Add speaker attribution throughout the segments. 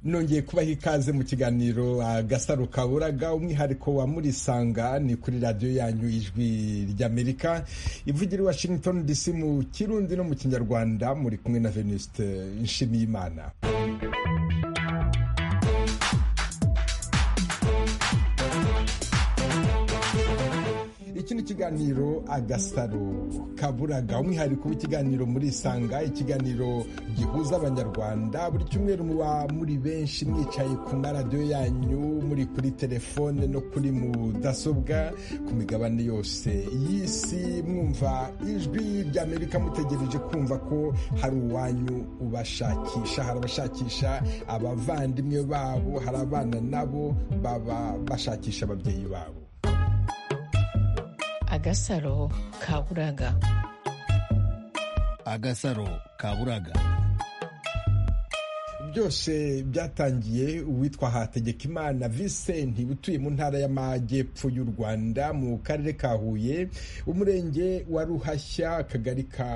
Speaker 1: nongeye kubaha ikaze mu kiganiro gasaro kaburaga umwihariko wa murisanga ni kuri radiyo yanyu ijwi ry'amerika ivugira i washington dc mu kirundi no mu kinyarwanda muri kumwe na venuste nshimiyimana iki ni ikiganiro agasaro kaburaga umwihariko w'ikiganiro muri isanga ikiganiro gihuza abanyarwanda buri cyumweru muba muri benshi mwicaye ku maradiyo yanyu muri kuri telefone no kuri mudasobwa ku migabane yose y'isi mwumva ijwi ry'amerika mutegereje kumva ko hari uwanyu ubashakisha hari abashakisha abavandimwe babo hari abana nabo baba bashakisha ababyeyi babo
Speaker 2: agasaro kaburaga
Speaker 3: agasaro kaburaga
Speaker 1: byose byatangiye uwitwa hategekimana Vincent utuye mu ntara y'amajyepfo y'u rwanda mu karere ka huye umurenge wa ruhashya akagari ka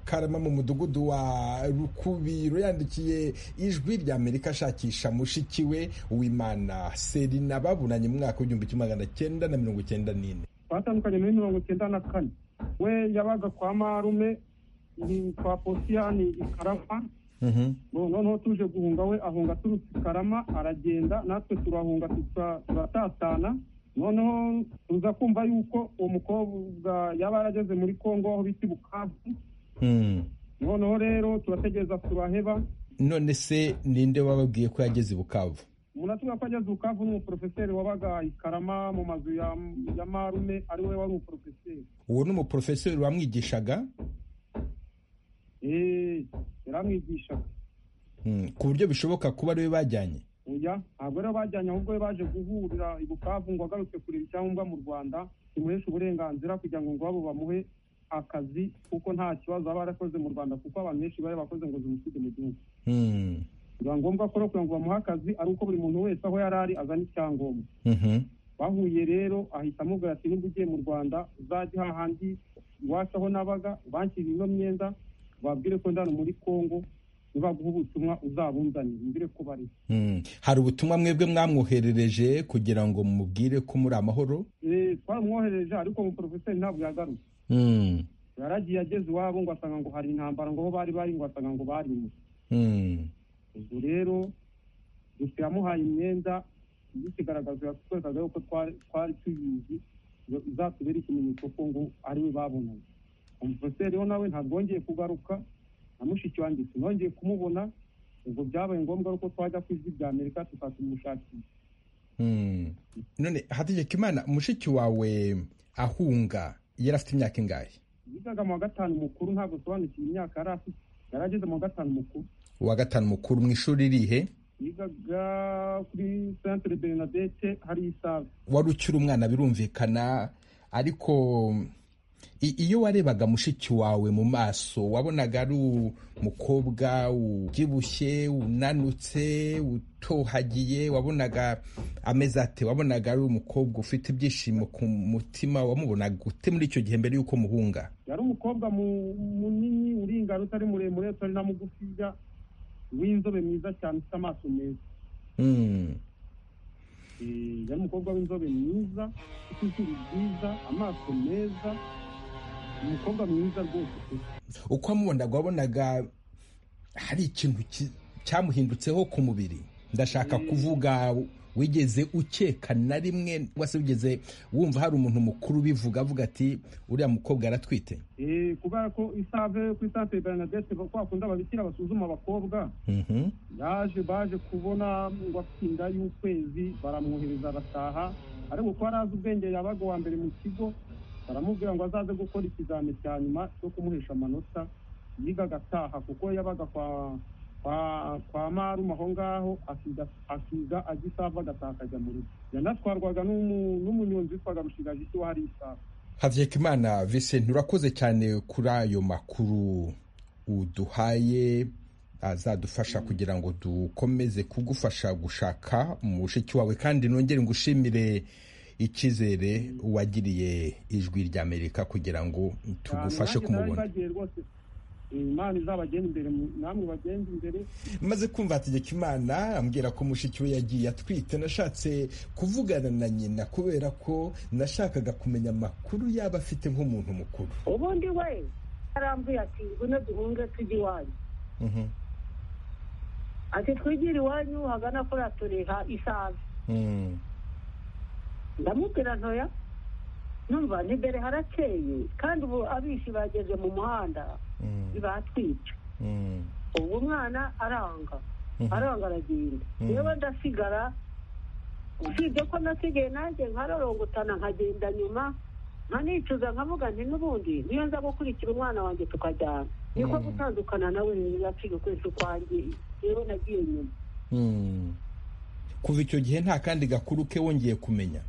Speaker 1: karama mu mudugudu wa rukubiro yandikiye ijwi rya amerika ashakisha mushiki we uwimana serina babunanye mu mwaka w'igihumbi kimwe magana cyenda na mirongo icyenda n'ine
Speaker 4: twatandukanye muri mirongo icyenda na kane we yabaga kwa marume ni kwa posiyani i karama noneho tuje guhunga we ahunga aturutse i karama aragenda natwe turahunga turatatana noneho tuza kumva yuko uwo mukobwa yaba yarageze muri congo aho bita bukavu noneho rero turategereza turaheba
Speaker 1: none se ninde wababwiye ko yageze i bukavu
Speaker 4: umuntu atuvuga ko ageze ukavu ni umuporofeseri wabaga i karama mu mazu ya marume ari we wari umuporofeseri
Speaker 1: uwo ni umuporofeseri wamwigishaga
Speaker 4: eee yaramwigishaga
Speaker 1: ku buryo bishoboka kuba ariwe bajyanye
Speaker 4: oya ntabwo rero bajyanye ahubwo we baje guhurira i bukavu ngo agarutse kureba icyangombwa mu rwanda kimuheshe uburenganzira kugira ngo ngwabo bamuhe akazi kuko nta kibazo aba yarakoze mu rwanda kuko abantu benshi bari bakoze ngo zimusige mu gihugu biba ngombwa ko kugira ngo bamuhe akazi ari uko buri muntu wese aho yari ari azana icyangombwa bahuye rero ahita amubwira ati niba ugiye mu rwanda uzajye hahandi iwacu aho nabaga banshyira ino myenda babwire ko ndano muri congo nibaguha ubutumwa uzabunzanire mbere ko bari
Speaker 1: hari ubutumwa mwebwe mwamwoherereje kugira ngo mubwire ko muri amahoro
Speaker 4: twaramwohereje ariko umuporofeseri ntabwo yagarutse yaragiye ageze iwabo ngo asanga ngo hari intambara ngo aho bari bari ngo asanga ngo bari mu ubwo rero gusa yamuhaye imyenda bikigaragaza yatwerekaga yuko twari tuyizi izatubera ikimenyetso ko ngo ariwe babonanye umuporoferi we nawe ntabwo wongeye kugaruka na mushiki wanjye sinongeye kumubona ubwo byabaye ngombwa ko twajya ku ijwi rya amerika tukatumushakira
Speaker 1: none hategeka imana mushiki wawe ahunga yari afite imyaka ingahe
Speaker 4: yigaga mu wa gatanu mukuru ntabwo usobanukiwe imyaka yari afite yari ageze mu wa gatanu mukuru
Speaker 1: uwa gatanu mukuru mu ishuri rihe
Speaker 4: yigaga kuri centre bernadette hari isave
Speaker 1: wari ukiri umwana birumvikana ariko i- iyo warebaga mushiki wawe mu maso wabonaga ari umukobwa ubyibushye unanutse utohagiye wabonaga ameze ate wabonaga ari umukobwa ufite ibyishimo ku mutima wamubonaga ute muri icyo gihe mbere y'uko muhunga
Speaker 4: yari umukobwa mu- munini uringana utari muremure utari na mugufiya w'inzobe mwiza cyane ufite amaso meza
Speaker 1: Mm.
Speaker 4: Eh, yari umukobwa w'inzobe mwiza ufite izuru ryiza amaso meza umukobwa mwiza rwose pe.
Speaker 1: uko wamubonaga wabonaga hari ikintu ki- cyamuhindutseho ku mubiri ndashaka kuvuga wigeze ukeka na rimwe wese wigeze wumva hari umuntu mukuru ubivuga avuga ati uriya mukobwa aratwite
Speaker 4: Eh, kubera ko isave kuri centre bernadette kwa kundi ababikira basuzuma abakobwa
Speaker 1: Mhm.
Speaker 4: yaje baje kubona ngo afite inda y'ukwezi baramwohereza arataha ariko ko yari azi ubwenge yabaga uwa mbere mu kigo baramubwira ngo azaze gukora ikizami cya nyuma cyo kumuhesha amanota yiga agataha kuko yabaga kwa kwa kwa marume aho ngaho akiga akiga agisava agataha akajya mu rugo yanatwarwaga n'umu- n'umunyonzi witwaga rushigajiki wahari isava
Speaker 1: havuyekimana vincent urakoze cyane kuri ayo makuru uduhaye azadufasha kugira ngo dukomeze kugufasha gushaka mushiki wawe kandi nongere ngushimire icyizere wagiriye ijwi ry'amerika kugira ngo tugufashe
Speaker 4: Nanjye narari
Speaker 1: kumubona
Speaker 4: bagiye rwose imana izabagenda imbere mu- namwe bagenda imbere
Speaker 1: maze kumva hategeka imana ambwira ko mushiki we yagiye atwite nashatse kuvugana na nyina kubera ko nashakaga kumenya amakuru yaba afite nk'umuntu mukuru
Speaker 5: ubundi we yarambwiye ati ngwino duhunge tujye iwanyu
Speaker 1: Mhm,
Speaker 5: ati twigira iwanyu hagana kuri atureha isaza
Speaker 1: mhm,
Speaker 5: ndamubwira ntoya numva ntibere harakeye kandi ubu abishi bageze mu muhanda
Speaker 1: mhm,
Speaker 5: batwica
Speaker 1: mhm,
Speaker 5: ubu umwana aranga
Speaker 1: mhm.
Speaker 5: aranga aragenda
Speaker 1: Mhm.
Speaker 5: yewe ndasigara usibye ko nasigaye nanjye nkarorongotana nkagenda nyuma nkanicuza nkavuga nti n'ubundi niyo nza gukurikira umwana wanjye tukajyana niko
Speaker 1: Mhm.
Speaker 5: gutandukana nawe yaciye ukwezi ukwangiye yewe nagiye nyuma
Speaker 1: Mhm. kuva icyo gihe nta kandi gakuru ke wongeye kumenya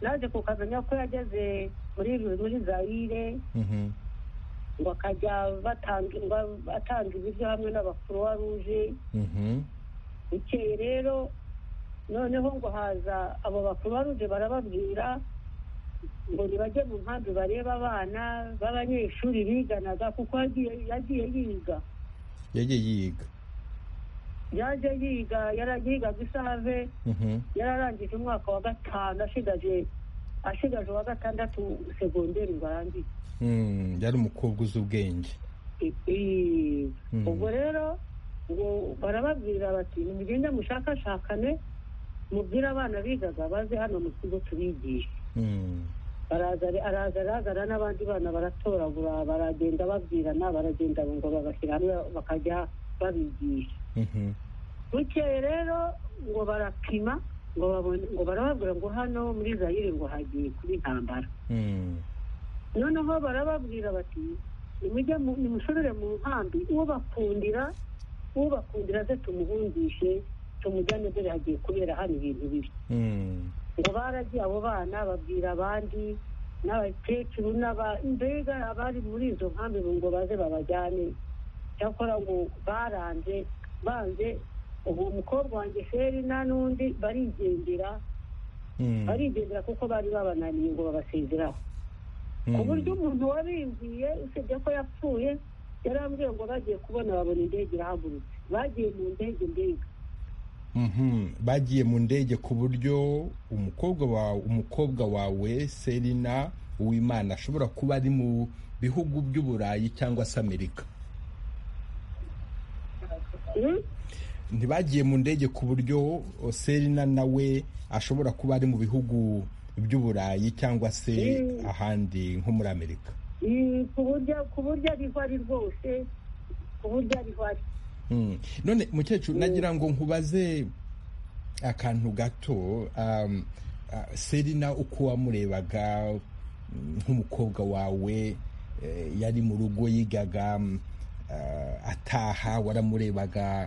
Speaker 5: naje kukamenya ko yageze muri muri zayire
Speaker 1: Mhm,
Speaker 5: ngo akajya batanga ngo atanga ibiryo hamwe n'abakuruwa ruje
Speaker 1: mhm,
Speaker 5: bukeye rero noneho ngo haza abo bakuruwa ruje barababwira ngo nibajye mu nkambi barebe abana b'abanyeshuri biganaga kuko yagiye yagiye yiga
Speaker 1: yagiye yiga
Speaker 5: yaje yiga yarayigaga isave
Speaker 1: Mhm,
Speaker 5: yararangije umwaka wa gatanu ashigaje ashigaje uwa gatandatu segonderi ngo arangize
Speaker 1: mhm, yari umukobwa uzi ubwenge
Speaker 5: Eh,
Speaker 1: Mm.
Speaker 5: ubwo rero ngo barababwira bati nimugende mushakashakane mubwire abana bigaga baze hano mu kigo tubigishe
Speaker 1: Mhm,
Speaker 5: baraza aragaragara n'abandi bana baratoragura baragenda babwirana baragenda ngo bagashyira hamwe bakajya babigisha
Speaker 1: mhm,
Speaker 5: bukeye rero ngo barapima ngo babone ngo barababwira ngo hano muri zayire ngo hagiye kuba intambara
Speaker 1: mhm,
Speaker 5: noneho barababwira bati nimujye mu- nimushorere mu nkambi ubakundira ubakundira ze tumuhungishe tumujyane dore hagiye kubera hano ibintu bibi
Speaker 1: mhm,
Speaker 5: ngo baragiye abo bana babwira abandi n'abakecuru n'aba- mbega abari muri izo nkambi ngo baze babajyane cyakora ngo baranze banze ubu mukobwa wanjye feri nta n'undi barigendera
Speaker 1: mhm,
Speaker 5: barigendera kuko bari babananiye ngo babasezeraho ku buryo
Speaker 1: mhm.
Speaker 5: umuntu wabimbiye usibye ko yapfuye yarambwiye ngo bagiye kubona babona indege irahagurutse bagiye mu ndege mbega
Speaker 1: Mhm. bagiye mu ndege ku buryo umukobwa wawe umukobwa wawe serina uwimana ashobora kuba ari mu bihugu by'uburayi cyangwa se amerika
Speaker 5: Hmm?
Speaker 1: ntibagiye mu ndege ku buryo o, serina nawe ashobora kuba ari mu bihugu by'uburayi cyangwa se
Speaker 5: Mm.
Speaker 1: ahandi nko muri amerika
Speaker 5: Mm, ku buryo ku buryo ariho ari rwose ku buryo ariho ari
Speaker 1: Mm. none mukecuru nagira ngo nkubaze akantu gato um, ah, serina uko wamurebaga mm, nk'umukobwa wawe eh, yari mu rugo yigaga mm, ah, ataha waramurebaga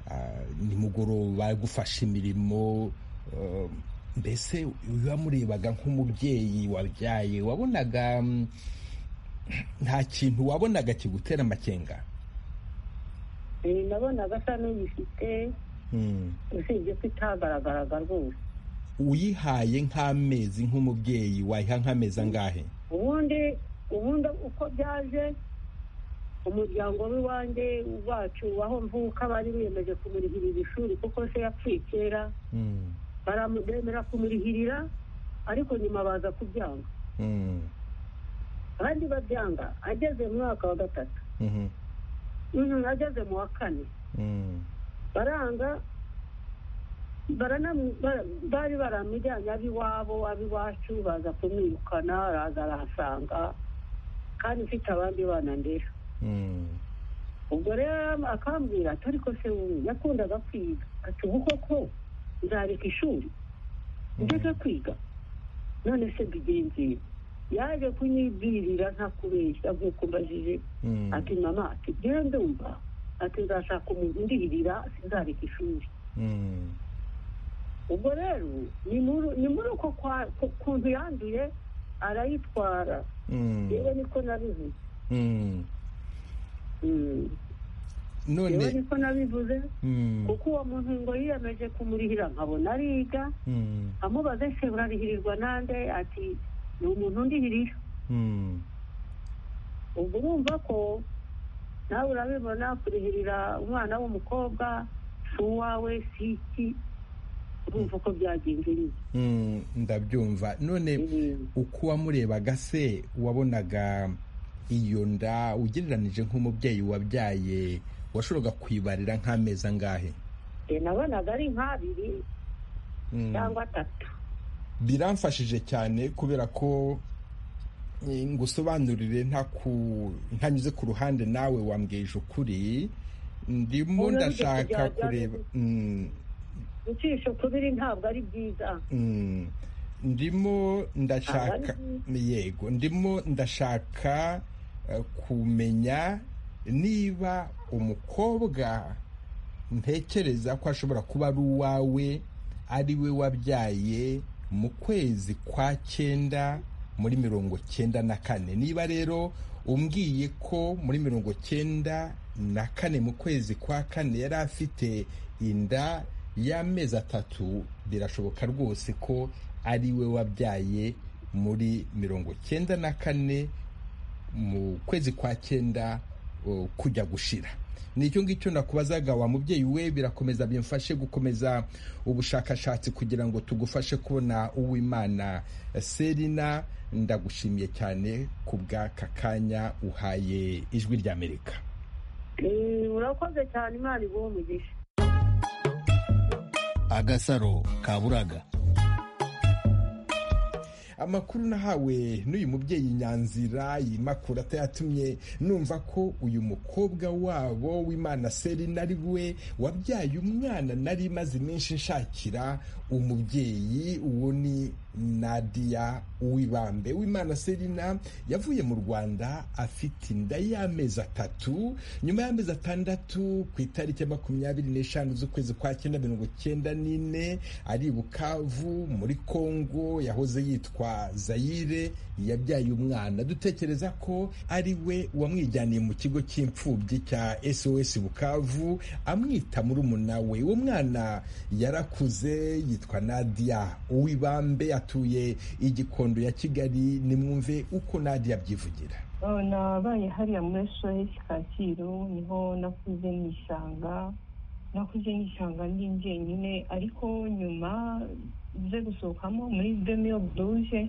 Speaker 1: ah, nimugoroba gufasha imirimo um, mbese uyu wamurebaga nk'umubyeyi wabyaye wabonaga mm, nta kintu wabonaga kigutera amakenga
Speaker 5: Eh, nabonaga asa n'uyifite
Speaker 1: Mm.
Speaker 5: usibye ko itagaragaraga rwose
Speaker 1: uyihaye nk'amezi nk'umubyeyi wayiha nk'amezi angahe
Speaker 5: ubundi ubundi uko byaje umuryango w'iwanjye wacu aho mvuka bari biyemeje kumurihirira ishuri kuko se yapfuye kera
Speaker 1: Mm,
Speaker 5: baramudemera kumurihirira ariko nyuma baza kubyanga
Speaker 1: mm,
Speaker 5: abandi babyanga ageze mu mwaka wa gatatu
Speaker 1: mhm,
Speaker 5: Mhm, ageze mu wa kane
Speaker 1: mm,
Speaker 5: baranga baranamu- bara- bari baramujyanye ab'iwabo ab'iwacu baza kumwirukana araza arahasanga kandi mfite abandi bana ndera
Speaker 1: mm,
Speaker 5: ubwo rero akambwira ati ariko se wowe yakundaga kwiga ati ubu koko nzareka ishuri ndeka kwiga none se mbigenzi yaje kunyibwirira nta kubeshya nk'uko mbajije
Speaker 1: mm,
Speaker 5: ati mama ati njyewe ndumva ati nzashaka umuntu undirira sinzareka ishuri
Speaker 1: mm,
Speaker 5: ubwo rero ni muri ni muri uko kwa- ku- kuntu yanduye arayitwara
Speaker 1: mm,
Speaker 5: yewe niko nabivuze
Speaker 1: mm.
Speaker 5: Mm. yewe
Speaker 1: none
Speaker 5: niko nabivuze
Speaker 1: mm,
Speaker 5: kuko uwo muntu ngo yiyemeje kumurihira nkabona ariga
Speaker 1: mm,
Speaker 5: amubaze se urarihirirwa nande ati ni umuntu undihirira
Speaker 1: mm,
Speaker 5: ubwo urumva ko nawe urabibona kurihirira umwana w'umukobwa si uwawe si iki urumva uko byagenze nyine
Speaker 1: Mm, ndabyumva none
Speaker 5: Mm.
Speaker 1: uko wamurebaga se wabonaga iyo nda ugereranije nk'umubyeyi wabyaye washoboraga kwibarira nk'amezi angahe
Speaker 5: Eh, nabonaga ari nk'abiri
Speaker 1: Mm.
Speaker 5: cyangwa atatu
Speaker 1: biramfashije cyane kubera ko eh, ngusobanurire nta ku- ntanyuze ku ruhande nawe wambwije ukuri ndimo
Speaker 5: Oya, bijya
Speaker 1: ndashaka
Speaker 5: kujya- byari
Speaker 1: kureba Mm,
Speaker 5: gucisha ukubiri ntabwo ari byiza
Speaker 1: mm. ndimo ndashaka yego ndimo ndashaka eh, kumenya niba umukobwa ntekereza ko ashobora kuba ari uwawe ari we wabyaye mu kwezi kwa cyenda muri mirongo cyenda na kane niba rero umbwiye ko muri mirongo cyenda na kane mu kwezi kwa kane yari afite inda y'amezi atatu birashoboka rwose ko ari we wabyaye muri mirongo cyenda na kane mu kwezi kwa cyenda uh, kujya gushira nicyo ngicyo nakubazaga wa mubyeyi we birakomeza bimfashe gukomeza ubushakashatsi kugira ngo tugufashe kubona uwimana serina ndagushimiye cyane ku bw'aka kanya uhaye ijwi ry'amerika
Speaker 5: Eh, urakoze cyane imana iguhe umugisha
Speaker 3: agasaro kaburaga
Speaker 1: amakuru nahawe n'uyu mubyeyi nyanzira iyi makuru atayatumye numva ko uyu mukobwa wabo w'imana serina ari we wabyaye umwana nari imaze iminsi nshakira umubyeyi uwo ni nadia uwibambe w'imana serina yavuye mu rwanda afite inda y'amezi atatu nyuma y'amezi atandatu ku itariki ya makumyabiri n'eshanu z'ukwezi kwa cyenda mirongo cyenda n'ine ari i bukavu muri kongo yahoze yitwa zayire yabyaye umwana dutekereza ko ari we wamwijyaniye mu kigo cy'imfubyi cya sos bukavu amwita murumuna we uwo mwana yarakuze yitwa nadia uwibambe atuye igikondo ya kigali nimwumve uko nadia abyivugira
Speaker 6: Oh, nabaye hariya muri sohesi kacyiru niho nakuze n'ishyanga nakuze n'ishyanga ndi njyenyine ariko nyuma nze gusohokamo muri demiyo buruje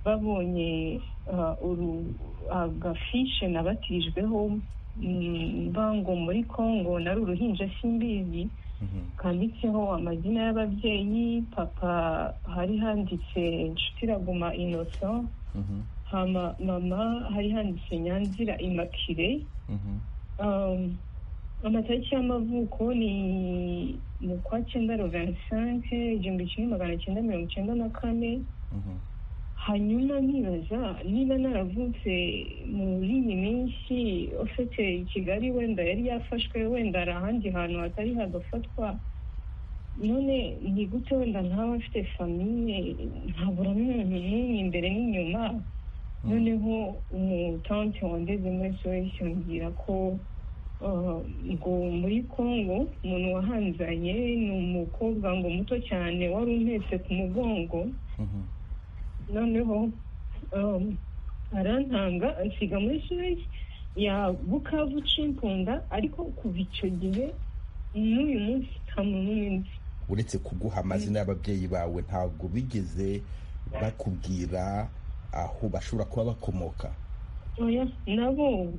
Speaker 6: babonye ah, uru- agafishe nabatirijweho mm, bango muri kongo nari uruhinja simbizi kanditseho amazina y'ababyeyi papa hari handitse inshuti iraguma innocent hama mama hari handitse nyanzira imakire um, amatariki y'amavuko ni mu kwa cyenda rovensanke igihumbi kimwe magana cyenda mirongo icyenda na kane hanyuma nibaza niba naravutse muri iyi minsi ufite i kigali wenda yari yafashwe wenda ari ahandi hantu hatari hagafatwa none ni gute wenda ntawe afite famiye ntabura n'umuntu n'umwe imbere n'inyuma noneho umutante wandeze muri soyisi yambwira ko uh, ngo muri congo umuntu wahanzanye ni umukobwa ngo muto cyane wari umpetse ku mugongo noneho um, arantanga ansiga muri suwezi ya bukavu cimpunda ariko kuva icyo gihe n'uyu munsi nta muntu n'umwe nzi
Speaker 1: uretse kuguha amazina y'ababyeyi bawe ntabwo bigeze bakubwira aho bashobora kuba bakomoka
Speaker 6: oya nabo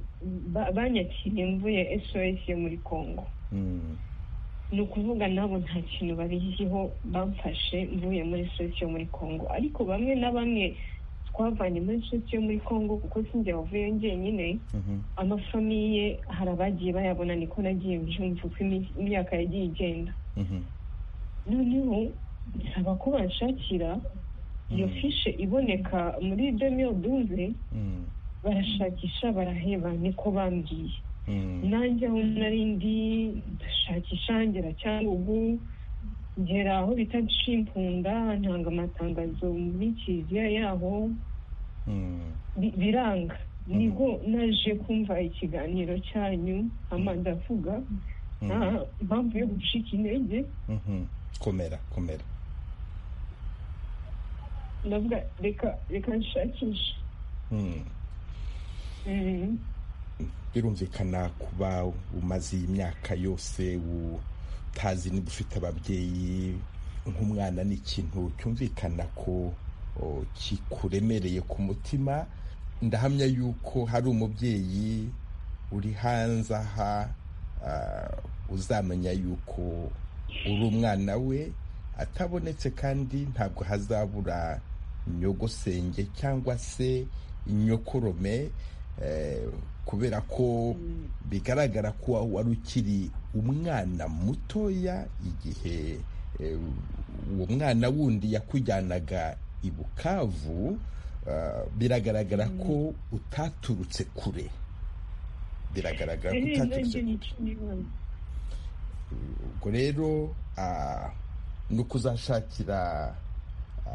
Speaker 6: ba- banyakiriye mvuye sos yo muri congo
Speaker 1: Mm,
Speaker 6: ni ukuvuga nabo nta kintu babiziho bamfashe mvuye muri sos yo muri congo ariko bamwe na bamwe twavanye muri sos yo muri congo kuko sinjye wavuyeyo njyenyine
Speaker 1: mhm,
Speaker 6: amafamiye hari abagiye bayabona niko nagiye mbyumva uko imi- imyaka yagiye igenda
Speaker 1: mhm,
Speaker 6: noneho nsaba ko banshakira iyo
Speaker 1: Mm.
Speaker 6: fishe iboneka muri demiyo duze
Speaker 1: mm,
Speaker 6: barashakisha baraheba niko bambwiye
Speaker 1: mm,
Speaker 6: nanjye aho nari ndi ndashakisha ngera cyangugu ngera aho bita cimpunda ntanga amatangazo muri kiliziya yaho
Speaker 1: mm.
Speaker 6: bi- biranga
Speaker 1: Mhm.
Speaker 6: nibwo naje kumva ikiganiro cyanyu hama ndavuga nta mpamvu yo gucika intege
Speaker 1: Mhm. komera komera
Speaker 6: ndavuga reka reka nshakishe
Speaker 1: Mm.
Speaker 6: Mm.
Speaker 1: birumvikana kuba umaze iyi myaka yose utazi niba ufite ababyeyi nk'umwana ni ikintu cyumvikana ko o, kikuremereye ku mutima ndahamya yuko hari umubyeyi uri hanze aha ah, uzamenya yuko uri umwana we atabonetse kandi ntabwo hazabura nyogosenge cyangwa se inyokorome eh, kubera ko bigaragara ko wari ukiri umwana mutoya igihe eh, uwo mwana wundi yakujyanaga i bukavu ah, biragaragara ko utaturutse kure biragaragara ko utaturutse kure ubwo rero ah, ni ukuzashakira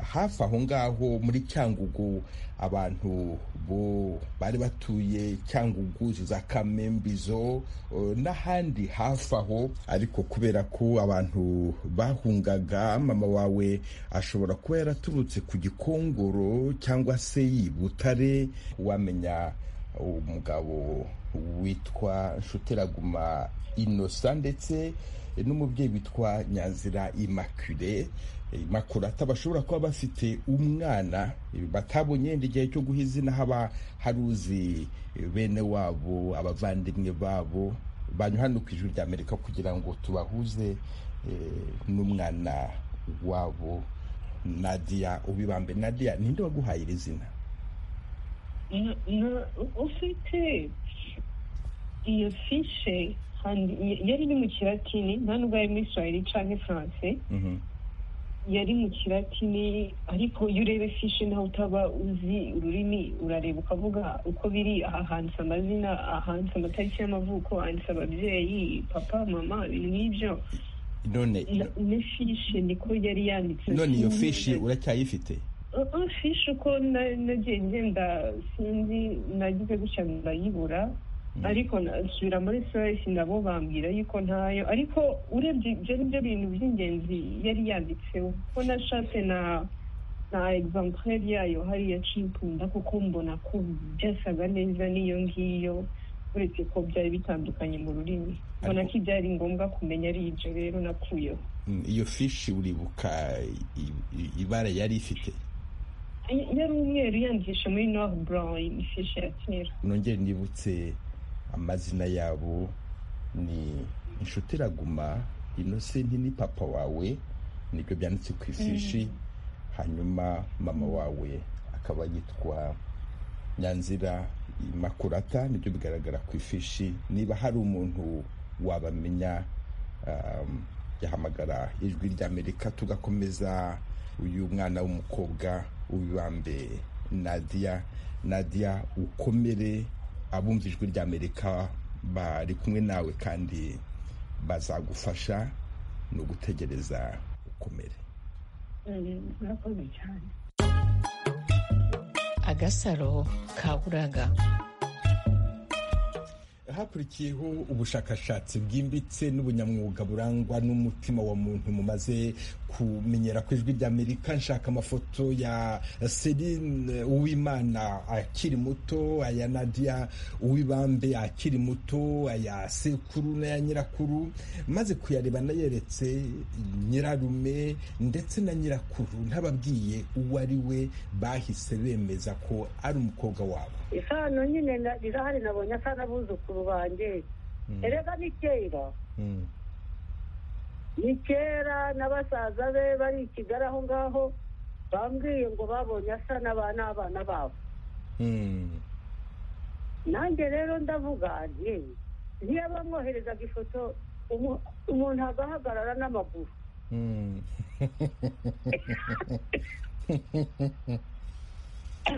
Speaker 1: hafi aho ngaho muri cyangugu abantu bo bari batuye cyangugu za kamembizo eh, n'ahandi hafi aho ariko kubera ko abantu bahungaga mama wawe ashobora kuba yaraturutse ku gikongoro cyangwa se i butare wamenya umugabo witwa nshuteraguma inosa ndetse n'umubyeyi witwa nyanzira imakure makurata bashobora kuba bafite umwana batabonye yenda igihe cyo guha izina haba hari uzi bene wabo abavandimwe babo banywa hano ku ijwi ry'amerika kugira ngo tubahuze eh, n'umwana wabo nadia ubibambe nadia ninde waguhaye iri zina
Speaker 6: Na- na- ufite iyo fishe handi- yari iri mu kilatini nta nubwo ari muri swahili cyangwa faransé
Speaker 1: Mhm.
Speaker 6: yari mu kilatini ariko iyo ureba fishe ntawe utaba uzi ururimi urareba ukavuga uko biri aha handitse amazina ahanditse amatariki y'amavuko handitse ababyeyi papa mama ibintu nk'ibyo
Speaker 1: none
Speaker 6: Na- ne fishe niko yari yanditse
Speaker 1: none iyo
Speaker 6: Sinzi-
Speaker 1: fishi uracyayifite
Speaker 6: Uh, fishi uko na- nagiye ngenda sinzi nagize gutya ndayibura ariko na- nsubira muri soyisi nabo bambwira yuko ntayo ariko urebye ibyo ni byo bintu by'ingenzi yari yanditseho kuko nashatse na na egizampuleri yayo hariya cimpunda kuko mbona ko byasaga neza n'iyo ngiyo uretse ko byari bitandukanye mu rurimi mbona
Speaker 1: Ariko-
Speaker 6: ko ibyari ngombwa kumenya ari ibyo rero nakuyeho
Speaker 1: Mm, iyo fishi uribuka i- i- ibara yari ifite
Speaker 6: yari umweru yandikisha muri noir brown ifishi ya kera
Speaker 1: nongere nibutse amazina yabo ni inshuti iraguma inosenti ni papa wawe nibyo byanditse ku ifishi hanyuma mama wawe akaba yitwa nyanzira makurata nibyo bigaragara ku ifishi niba hari umuntu wabamenya um, yahamagara ijwi ry'amerika tugakomeza uyu mwana w'umukobwa ubibambe nadia nadia ukomere abumva ijwi ry'amerika bari kumwe nawe kandi bazagufasha ni ugutegereza ukomere
Speaker 5: murakoze cyane
Speaker 2: agasaro kaburaga
Speaker 1: hakurikiyeho ubushakashatsi bwimbitse n'ubunyamwuga burangwa n'umutima wa muntu mumaze kumenyera ku ijwi ry'amerika nshaka amafoto ya serine uwimana akiri muto aya nadia uwibambe akiri muto aya sekuru n'aya nyirakuru maze kuyareba nayeretse nyirarume ndetse na nyirakuru ntababwiye uwo ari we bahise bemeza ko ari umukobwa wabo
Speaker 5: isano nyine na- rirahari nabonye asa n'abuzukuru banjye erega ni kera
Speaker 1: Mm.
Speaker 5: ni kera na basaza be bari i kigali aho ngaho bambwiye ngo babonye asa n'aba- n'abana babo
Speaker 1: Mm.
Speaker 5: nanjye rero ndavuga nti niyo bamwoherezaga ifoto umu- umuntu agahagarara n'amaguru
Speaker 1: Mm.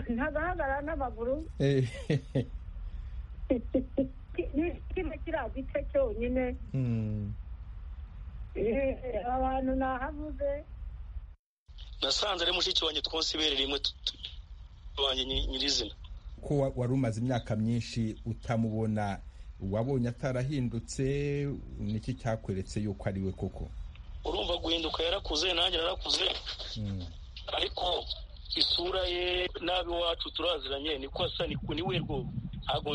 Speaker 5: ntagahagarara n'amaguru
Speaker 1: Eh,
Speaker 5: ni- kiba kiriya gice cyonyine
Speaker 1: mm.
Speaker 5: eh, abantu nahavuze
Speaker 7: nasanze ari mushiki wanjye twonsibere rimwe tu- tu- wanjye nyi- nyirizina
Speaker 1: ko wa- wari umaze imyaka myinshi utamubona wabonye atarahindutse niki cyakweretse yuko ari we koko
Speaker 7: urumva guhinduka yarakuze nanjye narakuze
Speaker 1: Mm.
Speaker 7: ariko isura ye n'ab'iwacu turaziranye niko asa ni- ni we rwose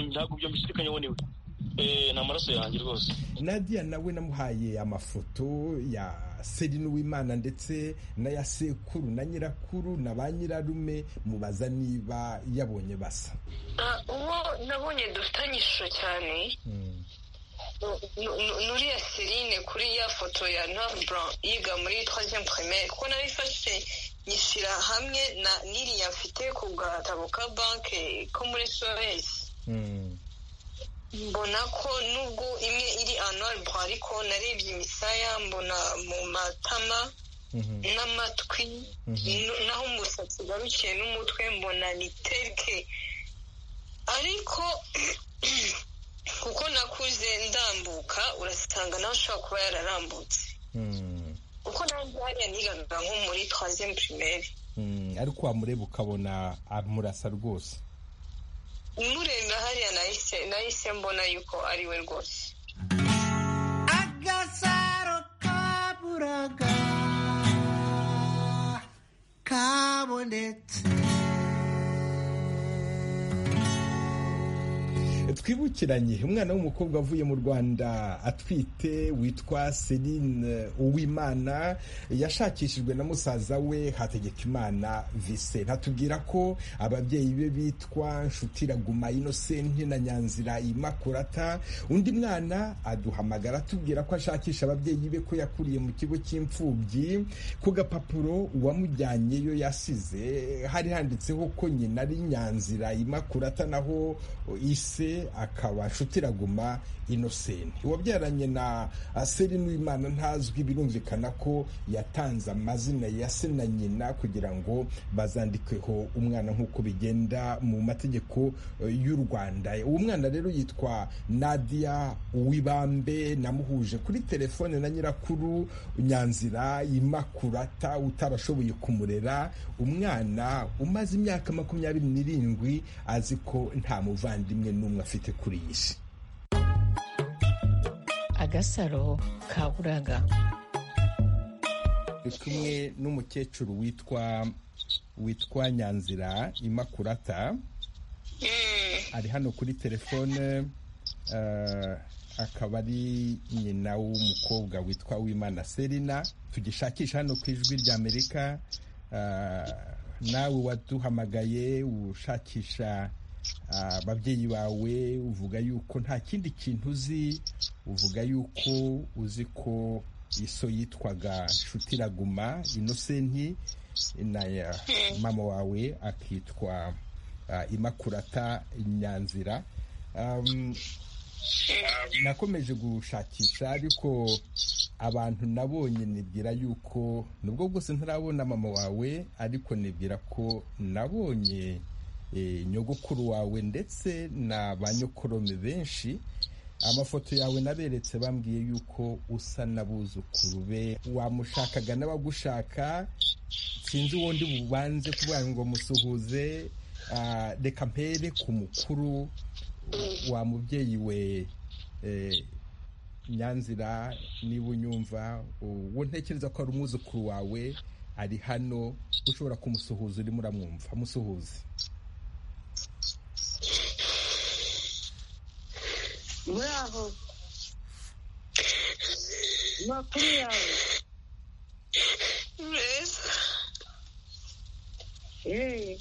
Speaker 7: ntabwo ibyo mbishidikanyeho niwe ni amaraso yanjye rwose
Speaker 1: Nadia nawe namuhaye amafoto ya Celine Uwimana ndetse n'aya sekuru na nyirakuru na ba nyirarume mubaza niba yabonye basa
Speaker 8: uwo nabonye dufitanye ishusho cyane nuriya serine kuri ya foto ya navbran yiga muri troisième primaire kuko nabifashe nyishyira hamwe na n'iriya mfite ku gatabo ka banki ko muri soes mbona ko nubwo imwe iri anorbo ariko narebye imisaya mbona mu matama n'amatwi no- naho umusatsi ugarukiye n'umutwe mbona ni terike ariko kuko nakuze ndambuka urasanga nawe ushobora kuba yararambutse kuko nawe hariya nigaga nko muri troisième primaire
Speaker 1: ariko wamureba ukabona amurasa rwose
Speaker 8: mureba hariya nahise nahise mbona yuko ari we rwose
Speaker 9: agasaro kaburaga kabonetse
Speaker 1: twibukiranye umwana w'umukobwa avuye mu rwanda atwite witwa Celine uwimana yashakishijwe na musaza we hategekimana vise ntatubwira ko ababyeyi be bitwa nshutiragumayi inosenti na nyanzira imakurata undi mwana aduhamagara atubwira ko ashakisha ababyeyi be ko yakuriye mu kigo cy'imfubyi ku gapapuro uwamujyanyeyo yasize hari handitseho ko nyina ari nyanzira imakurata naho ise akaba nshutiragumayi inosenti uwabyaranye na Celine Uwimana ntazwi birumvikana ko yatanze amazina ya se na nyina kugira ngo bazandikeho umwana nk'uko bigenda mu mategeko eh, y'u Rwanda uwo mwana rero yitwa Nadia Uwibambe namuhuje kuri telefone na nyirakuru Nyanzira Imakurata utarashoboye kumurera umwana umaze imyaka makumyabiri n'irindwi azi ko nta muvandimwe n'umwe afite kuri iyi si
Speaker 2: agasaro kaburaga
Speaker 1: turi kumwe n'umukecuru witwa witwa nyanzira imakurata ari hano kuri telefone eh, akaba ari nyina w'umukobwa witwa wimana serina tugishakisha hano ku ijwi ry'amerika eh, nawe waduhamagaye ushakisha ah, ababyeyi bawe uvuga yuko nta kindi kintu uzi uvuga yuko uzi ko iso yitwaga nshutiragumayi inosenti na ya mama wawe akitwa ah, imakurata nyanzira Um, nakomeje gushakisha ariko abantu nabonye nibwira yuko nubwo bwose ntarabona mama wawe ariko nibwira ko nabonye eh, nyogokuru wawe ndetse na ba nyokorome benshi amafoto yawe naberetse bambwiye yuko usa n'abuzukuru be wamushakaga n'abagushaka sinzi uwo ndi bubanze kuvuga ngo musuhuze ah, reka mpere ku mukuru wa mubyeyi we eh, nyanzira niba unyumva uwo ntekereza ko ari umwuzukuru wawe ari hano ushobora kumusuhuza urimo uramwumva musuhuze
Speaker 5: muraho makuru yawe
Speaker 8: meza
Speaker 5: eee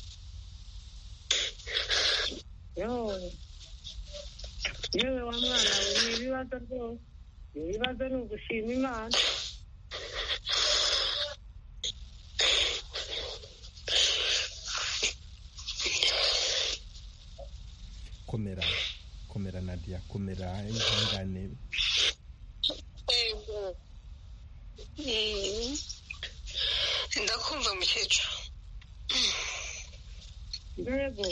Speaker 5: yewe yewe wa mwana we ni ibibazo rwose ibibazo ni ugushima imana
Speaker 1: komera komera nadia komera ihangane
Speaker 8: Yego. Mm. ndakumva mukecuru
Speaker 5: yego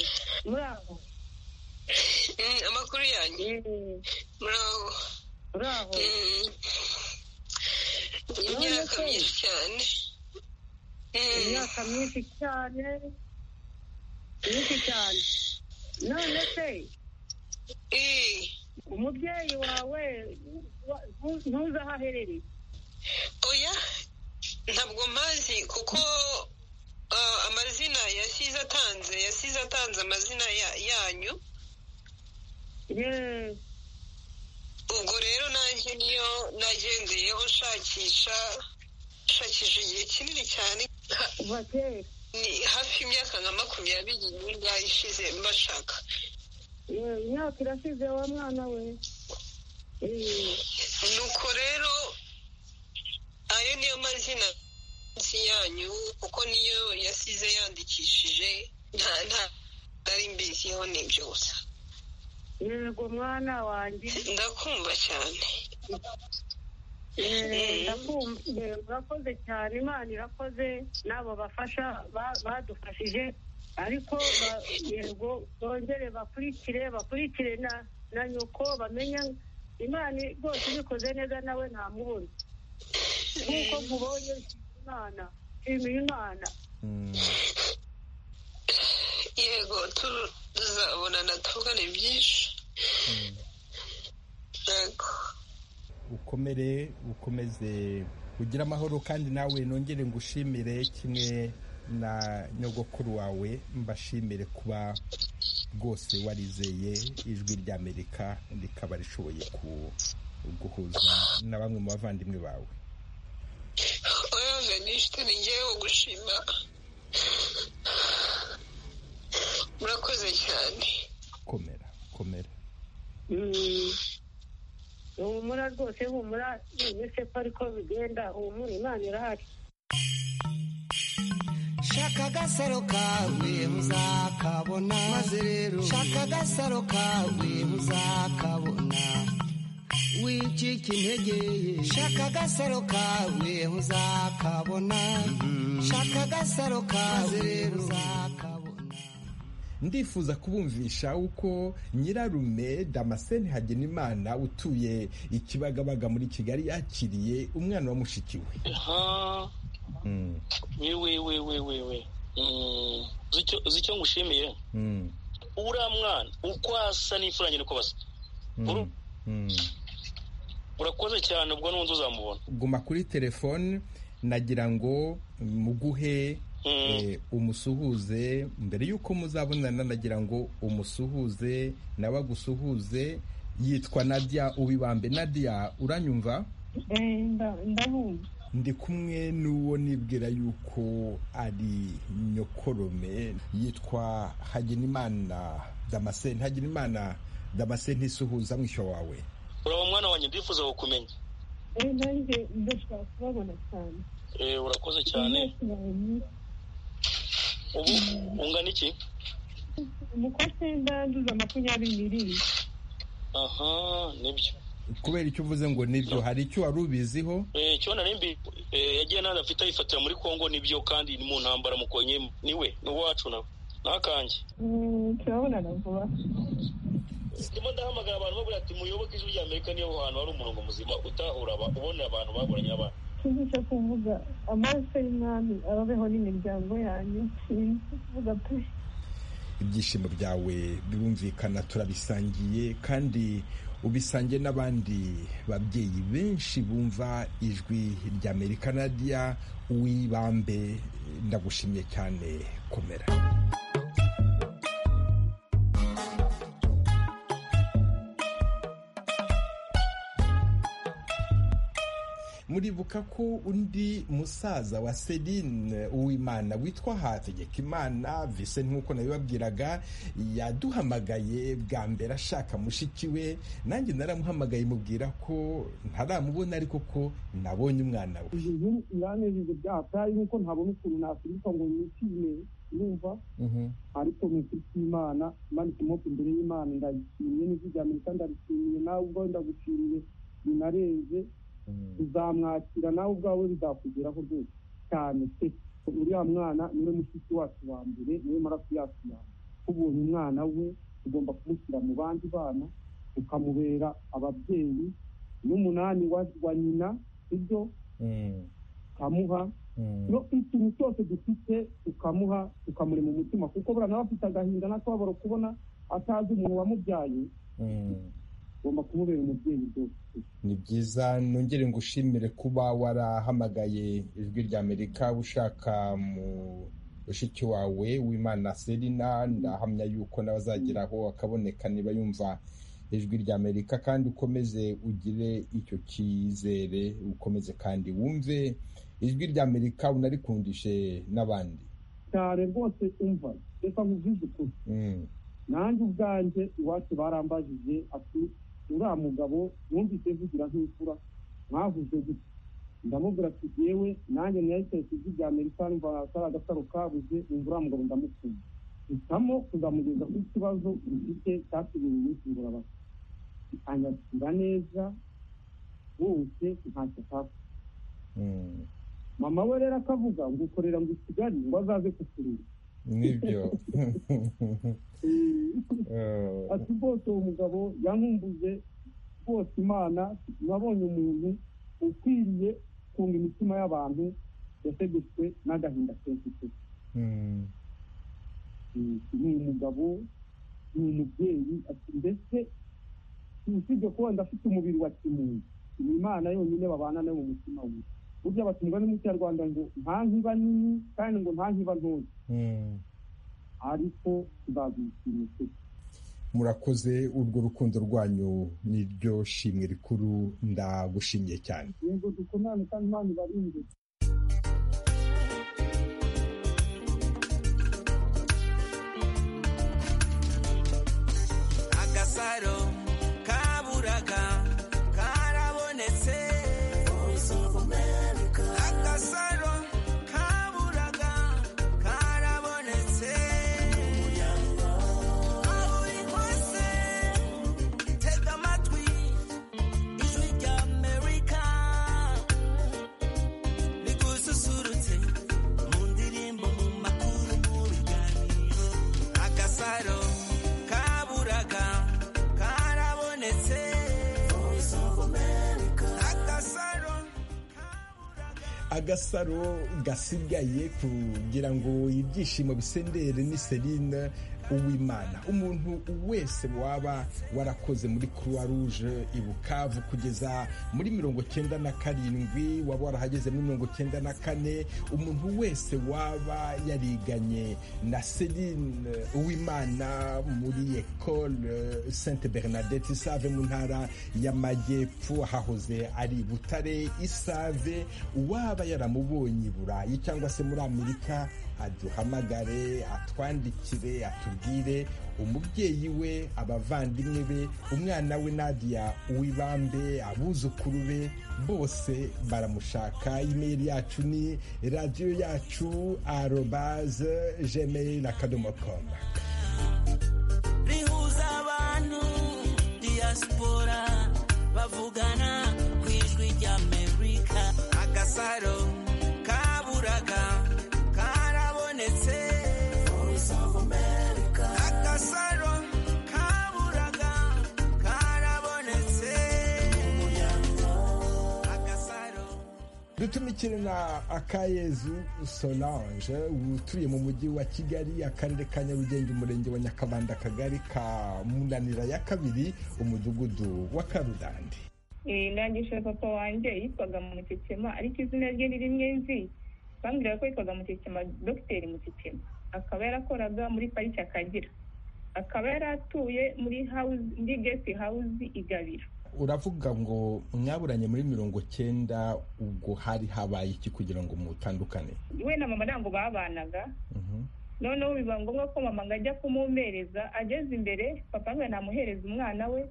Speaker 5: muraho
Speaker 8: Mm, amakuru yanjye
Speaker 5: yewe
Speaker 8: muraho
Speaker 5: muraho
Speaker 8: Mm. imyaka myinshi cyane Mm.
Speaker 5: imyaka myinshi cyane myinshi cyane none se
Speaker 8: Eh.
Speaker 5: umubyeyi wawe wa- ntu- ntuzi aho aherereye
Speaker 8: oya ntabwo mpazi kuko uh, amazina yasize atanze yasize atanze amazina ya- yanyu ubwo rero nanjye niyo nagendeyeho nshakisha nshakisha igihe kinini cyane
Speaker 5: kuva kera
Speaker 8: ni hafi y'imyaka nka makumyabiri n'ingahe ishize mbashaka
Speaker 5: Eh, imyaka irashize wa mwana we Eh,
Speaker 8: nuko rero ayo niyo mazina munsi yanyu kuko niyo yasize yandikishije nta nta nari mbiziho ni byose
Speaker 5: yego mwana wanjye
Speaker 8: ndakumva cyane
Speaker 5: Eh, ndakumva eh, urakoze cyane imana irakoze n'abo bafasha ba- badufashije ariko ba- yego bongere bakurikire bakurikire na na nyoko bamenya imana rwose ibikoze neza nawe nta mubona nk'uko mubonye nshimira imana nshimira imana
Speaker 8: yego tu- tuzabonana tuvugane byinshi yego
Speaker 1: ukomere ukomeze ugire amahoro kandi nawe nongere ngushimire kimwe na nyogokuru wawe mbashimire kuba rwose warizeye ijwi ry'amerika rikaba rishoboye ku- guhuza na bamwe mu bavandimwe bawe
Speaker 8: oya veniste ni ngewe gushima murakoze cyane
Speaker 1: komera komera
Speaker 5: Mm. humura rwose humura ese ko ariko bigenda humura imana irahari
Speaker 9: shaka agasaro kawe muzakabona maze rero shaka agasaro kawe muzakabona wicika intege shaka agasaro kawe muzakabona shaka agasaro kawe muzakabona
Speaker 1: ndifuza kubumvisha uko nyirarume damascene hagenimana utuye ikibagabaga muri kigali yakiriye umwana wa mushiki we
Speaker 7: aha
Speaker 1: Mm,
Speaker 7: we we we we we we Mm, uzi icyo- uzi icyo ngushimiye
Speaker 1: mm,
Speaker 7: uriya mwana uko asa n'imfura nyine uko basa
Speaker 1: mm, mm.
Speaker 7: urakoze cyane ubwo n'undi uzamubona
Speaker 1: guma kuri telefone nagira ngo muguhe eh, umusuhuze mbere y'uko muzabonana nagira ngo umusuhuze nawe agusuhuze yitwa nadia ubibambe nadia uranyumva
Speaker 6: Eh, nda- ndabumva
Speaker 1: ndi kumwe n'uwo nibwira yuko ari nyokorome yitwa hagenimana damascene hagenimana damascene isuhuza mwishywa wawe
Speaker 7: uraba mwana wanjye ndifuza kukumenya
Speaker 6: Eh, nanjye ndashaka kubabona cyane
Speaker 7: Eh, urakoze cyane ubu ungana iki
Speaker 6: umukose ndanduza makumyabiri n'irindwi
Speaker 7: aha nibyo
Speaker 1: kubera icyo uvuze ngo nibyo hari icyo wari ubiziho
Speaker 7: Eh, icyo nari mbi eh, yagiye naza afite ayifatira muri kongo nibyo kandi ni mu ntambara mukonye niwe ni uwacu nawe ntakange
Speaker 6: Mm, turabonana vuba
Speaker 7: ndimo ndahamagara abantu babura ati muyoboke ijwi rya amerika niyo hantu hari umurongo muzima utahura aba- ubonera abantu baburanye abana
Speaker 6: tuzisha kuvuga amaraso y'umwami ababeho n'imiryango yanyu sinzi kuvuga pe
Speaker 1: ibyishimo byawe birumvikana turabisangiye kandi ubisangiye n'abandi babyeyi benshi bumva ijwi ry'amerika nadia wibambe ndagushimiye cyane komera muribuka ko undi musaza wa Celine Uwimana witwa Hategekimana vise nk'uko nabibabwiraga yaduhamagaye bwa mbere ashaka mushiki we nanjye naramuhamagaye mubwira ko ntaramubona ariko ko nabonye umwana we
Speaker 4: ibyo bintu biranejeje byahataye nk'uko ntabona ukuntu nakwirika ngo nishime numva ariko mwifite imana imana ikimota imbere y'imana ndayishimye n'ijwi rya amerika ndarishimiye nawe ubwawe ndagushimiye binarenze uzamwakira nawe ubwawe bizakugeraho rwose cyane pe uriya mwana niwe mushiki wacu wa mbere niwe maraso yacu ya mbere ubonye umwana we ugomba kumushyira mu bandi bana ukamubera ababyeyi n'umunani wa- wa nyina ibyo ukamuha no ikintu cyose dufite ukamuha ukamurema umutima kuko buriya nawe afite agahinda n'akababaro kubona atazi umuntu wamubyaye ugomba kumubera umubyeyi rwose
Speaker 1: ni byiza nongere ngushimire kuba warahamagaye ijwi rya amerika ushaka mu mushiki wawe w'imana serina ndahamya yuko nawe azageraho akaboneka niba yumva ijwi rya amerika kandi ukomeze ugire icyo cyizere ukomeze kandi wumve ijwi rya amerika unarikundishe n'abandi
Speaker 4: cyane rwose umva reka nkuvuze ukuri
Speaker 1: Mm,
Speaker 4: nanjye ubwanjye iwacu barambajije ati uriya mugabo numvise mvugira nk'imfura mwavuze gute ndamubwira ati yewe nanjye nahise ijwi rya amerika numva atari agasaro kabuze numva uriya mugabo ndamukunda hitamo kuzamugeza ku kibazo gifite cyatubiriye iminsi ngororabasa anyakira neza bose ntacyo atakora
Speaker 1: mm,
Speaker 4: mama we rero akavuga ngo ukorera ngo i kigali ngo azaze kukureba
Speaker 1: nibyo Eh,
Speaker 4: ati rwose uwo mugabo yankumbuze rwose imana nabonye umuntu ukwiriye kunga imitima y'abantu yasegetswe n'agahinda kenshi pe
Speaker 1: mm,
Speaker 4: Mm, ni umugabo ni umubyeyi ati ndetse usibye kuba ndafite umubiri wa kimuntu ni imana yonyine babana nayo mu mutima we burya bati umugani mu kinyarwanda ngo nta nkiba nini kandi ngo nta nkiba ntoya
Speaker 1: mm.
Speaker 4: ariko nzazishimye pe
Speaker 1: murakoze urwo rukundo rwanyu niryo shimwe rikuru ndagushimiye cyane
Speaker 4: yego dukomane kandi imana ibarinde
Speaker 10: agasaro kaburaga karabonetse agasaro kaburaga karabonetse aho uri hose tega amatwi ijwi rya amerika rigususurutse mu ndirimbo mu makuru mu biganiro agasaro kaburaga karabonetse agasaro
Speaker 1: agasaro gasigaye kugira ngo ibyishimo bisendere ni serine uwimana umuntu wese waba warakoze muri croix rouge i bukavu kugeza muri mirongo cyenda na karindwi waba warahageze muri mirongo cyenda na kane umuntu wese waba yariganye na serine uwimana muri ecole sainte bernadette isave mu ntara y'amajyepfo hahoze ari i butare isave uwaba yaramubonye i burayi cyangwa se muri amerika aduhamagare atwandikire atubwire umubyeyi we abavandimwe be umwana we nadia uwibambe abuzukuru be bose baramushaka imeri yacu ni radiyo yacu arobaze gmail akadomo komu
Speaker 10: rihuza abantu diaspora bavugana ku ijwi rya amerika agasaro kaburaga karabonetse agasaro kaburaga karabonetse agasaro
Speaker 1: dutumikire na akayezu solange utuye mu mujyi wa kigali akarere ka nyarugenge umurenge wa nyakabanda akagari ka munanira ya kabiri umudugudu wa karudandi
Speaker 11: nangisha papa wanjye yitwaga mukekema ariko izina rye ni rimwe nzi bambwiraga ko yitwaga mukekema dogiteri mukekema akaba yarakoraga muri pariki akagira akaba yaratuye muri hawuzi muri gesi hawuzi igabiro
Speaker 1: uravuga ngo mwaburanye muri mirongo cyenda ubwo hari habaye iki kugira ngo mutandukane
Speaker 11: we na mama ntabwo babanaga
Speaker 1: Mhm.
Speaker 11: noneho biba ngombwa ko mama ngo ajya kumumereza ageze imbere papa we namuhereza umwana we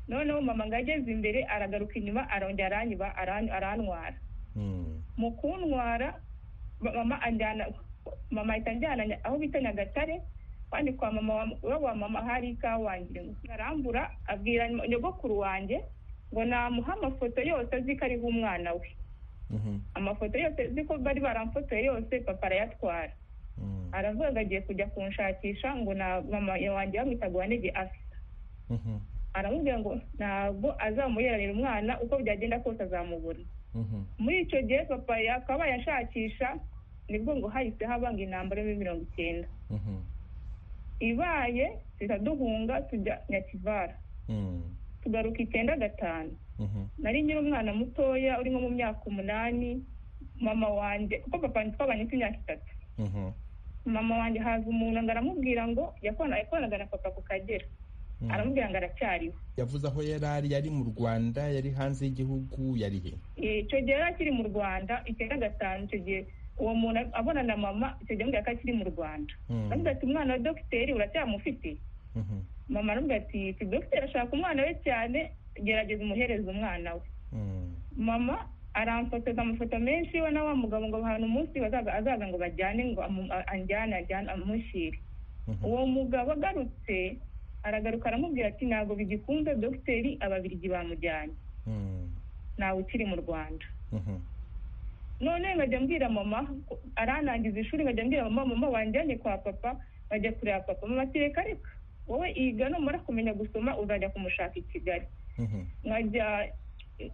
Speaker 11: noneho mama ngo ageze imbere aragaruka inyuma arongera aranyiba aran- arantwara
Speaker 1: Mm.
Speaker 11: mu kuntwara ba- mama anjyana mama ahita anjyana nya- aho bita nyagatare kandi kwa mama wa- iwabo wa mama hari ikawa wangira ngo arambura abwira nyogokuru wanjye ngo namuha amafoto yose azi ko ariho umwana we
Speaker 1: Mhm.
Speaker 11: amafoto yose azi ko bari baramfotoye yose papa arayatwara
Speaker 1: Mm.
Speaker 11: aravuga ngo agiye kujya kunshakisha ngo na mama wanjye bamwitaga wanege afite
Speaker 1: Mhm.
Speaker 11: aramubwira ngo ntabwo azamuyeranira umwana uko byagenda kose azamubura
Speaker 1: Mhm.
Speaker 11: muri icyo gihe papa akaba yashakisha nibwo ngo hahise habanga intambara muri mirongo icyenda
Speaker 1: Mhm.
Speaker 11: ibaye duhita duhunga tujya nyakivara
Speaker 1: Mm.
Speaker 11: tugaruka icyenda gatanu
Speaker 1: Mhm.
Speaker 11: nari nyiri umwana mutoya urimo mu myaka umunani mama wanjye kuko papa twabanye imyaka itatu
Speaker 1: Mhm.
Speaker 11: mama wanjye haza umuntu ngo aramubwira ngo yakorana- yakoranaga na papa ku kagera aramubwira ngo aracyariho
Speaker 1: yavuze aho yari ari yari mu rwanda yari hanze y'igihugu yari he
Speaker 11: Eh, icyo gihe yari akiri mu rwanda icyenda gatanu icyo gihe uwo muntu abona na mama icyo gihe amubwira ko akiri mu rwanda
Speaker 1: Mm.
Speaker 11: aravuga ati umwana wa dogiteri uracyamufite
Speaker 1: Mhm,
Speaker 11: mama aravuga ati "Fi- dogiteri ashaka umwana we cyane gerageza umuhereze umwana we
Speaker 1: mhm,
Speaker 11: mama aramfotoza amafoto menshi we na wa mugabo ngo ahantu umunsi bazaza- azaza ngo bajyane ngo amu- a- anjyane ajyane amushyire
Speaker 1: mhm.
Speaker 11: uwo mugabo agarutse aragaruka aramubwira ati ntabwo bigikunze dogiteri ababiligi bamujyanye
Speaker 1: Mhm,
Speaker 11: ntawe ukiri mu rwanda
Speaker 1: mhm,
Speaker 11: none nkajya mbwira mama ko- aranangiza ishuri nkajya mbwira mama mama wanjyanye kwa papa bajya kureba papa mama ati reka reka wowe iga numara kumenya gusoma uzajya kumushaka i kigali
Speaker 1: mhm,
Speaker 11: nkajya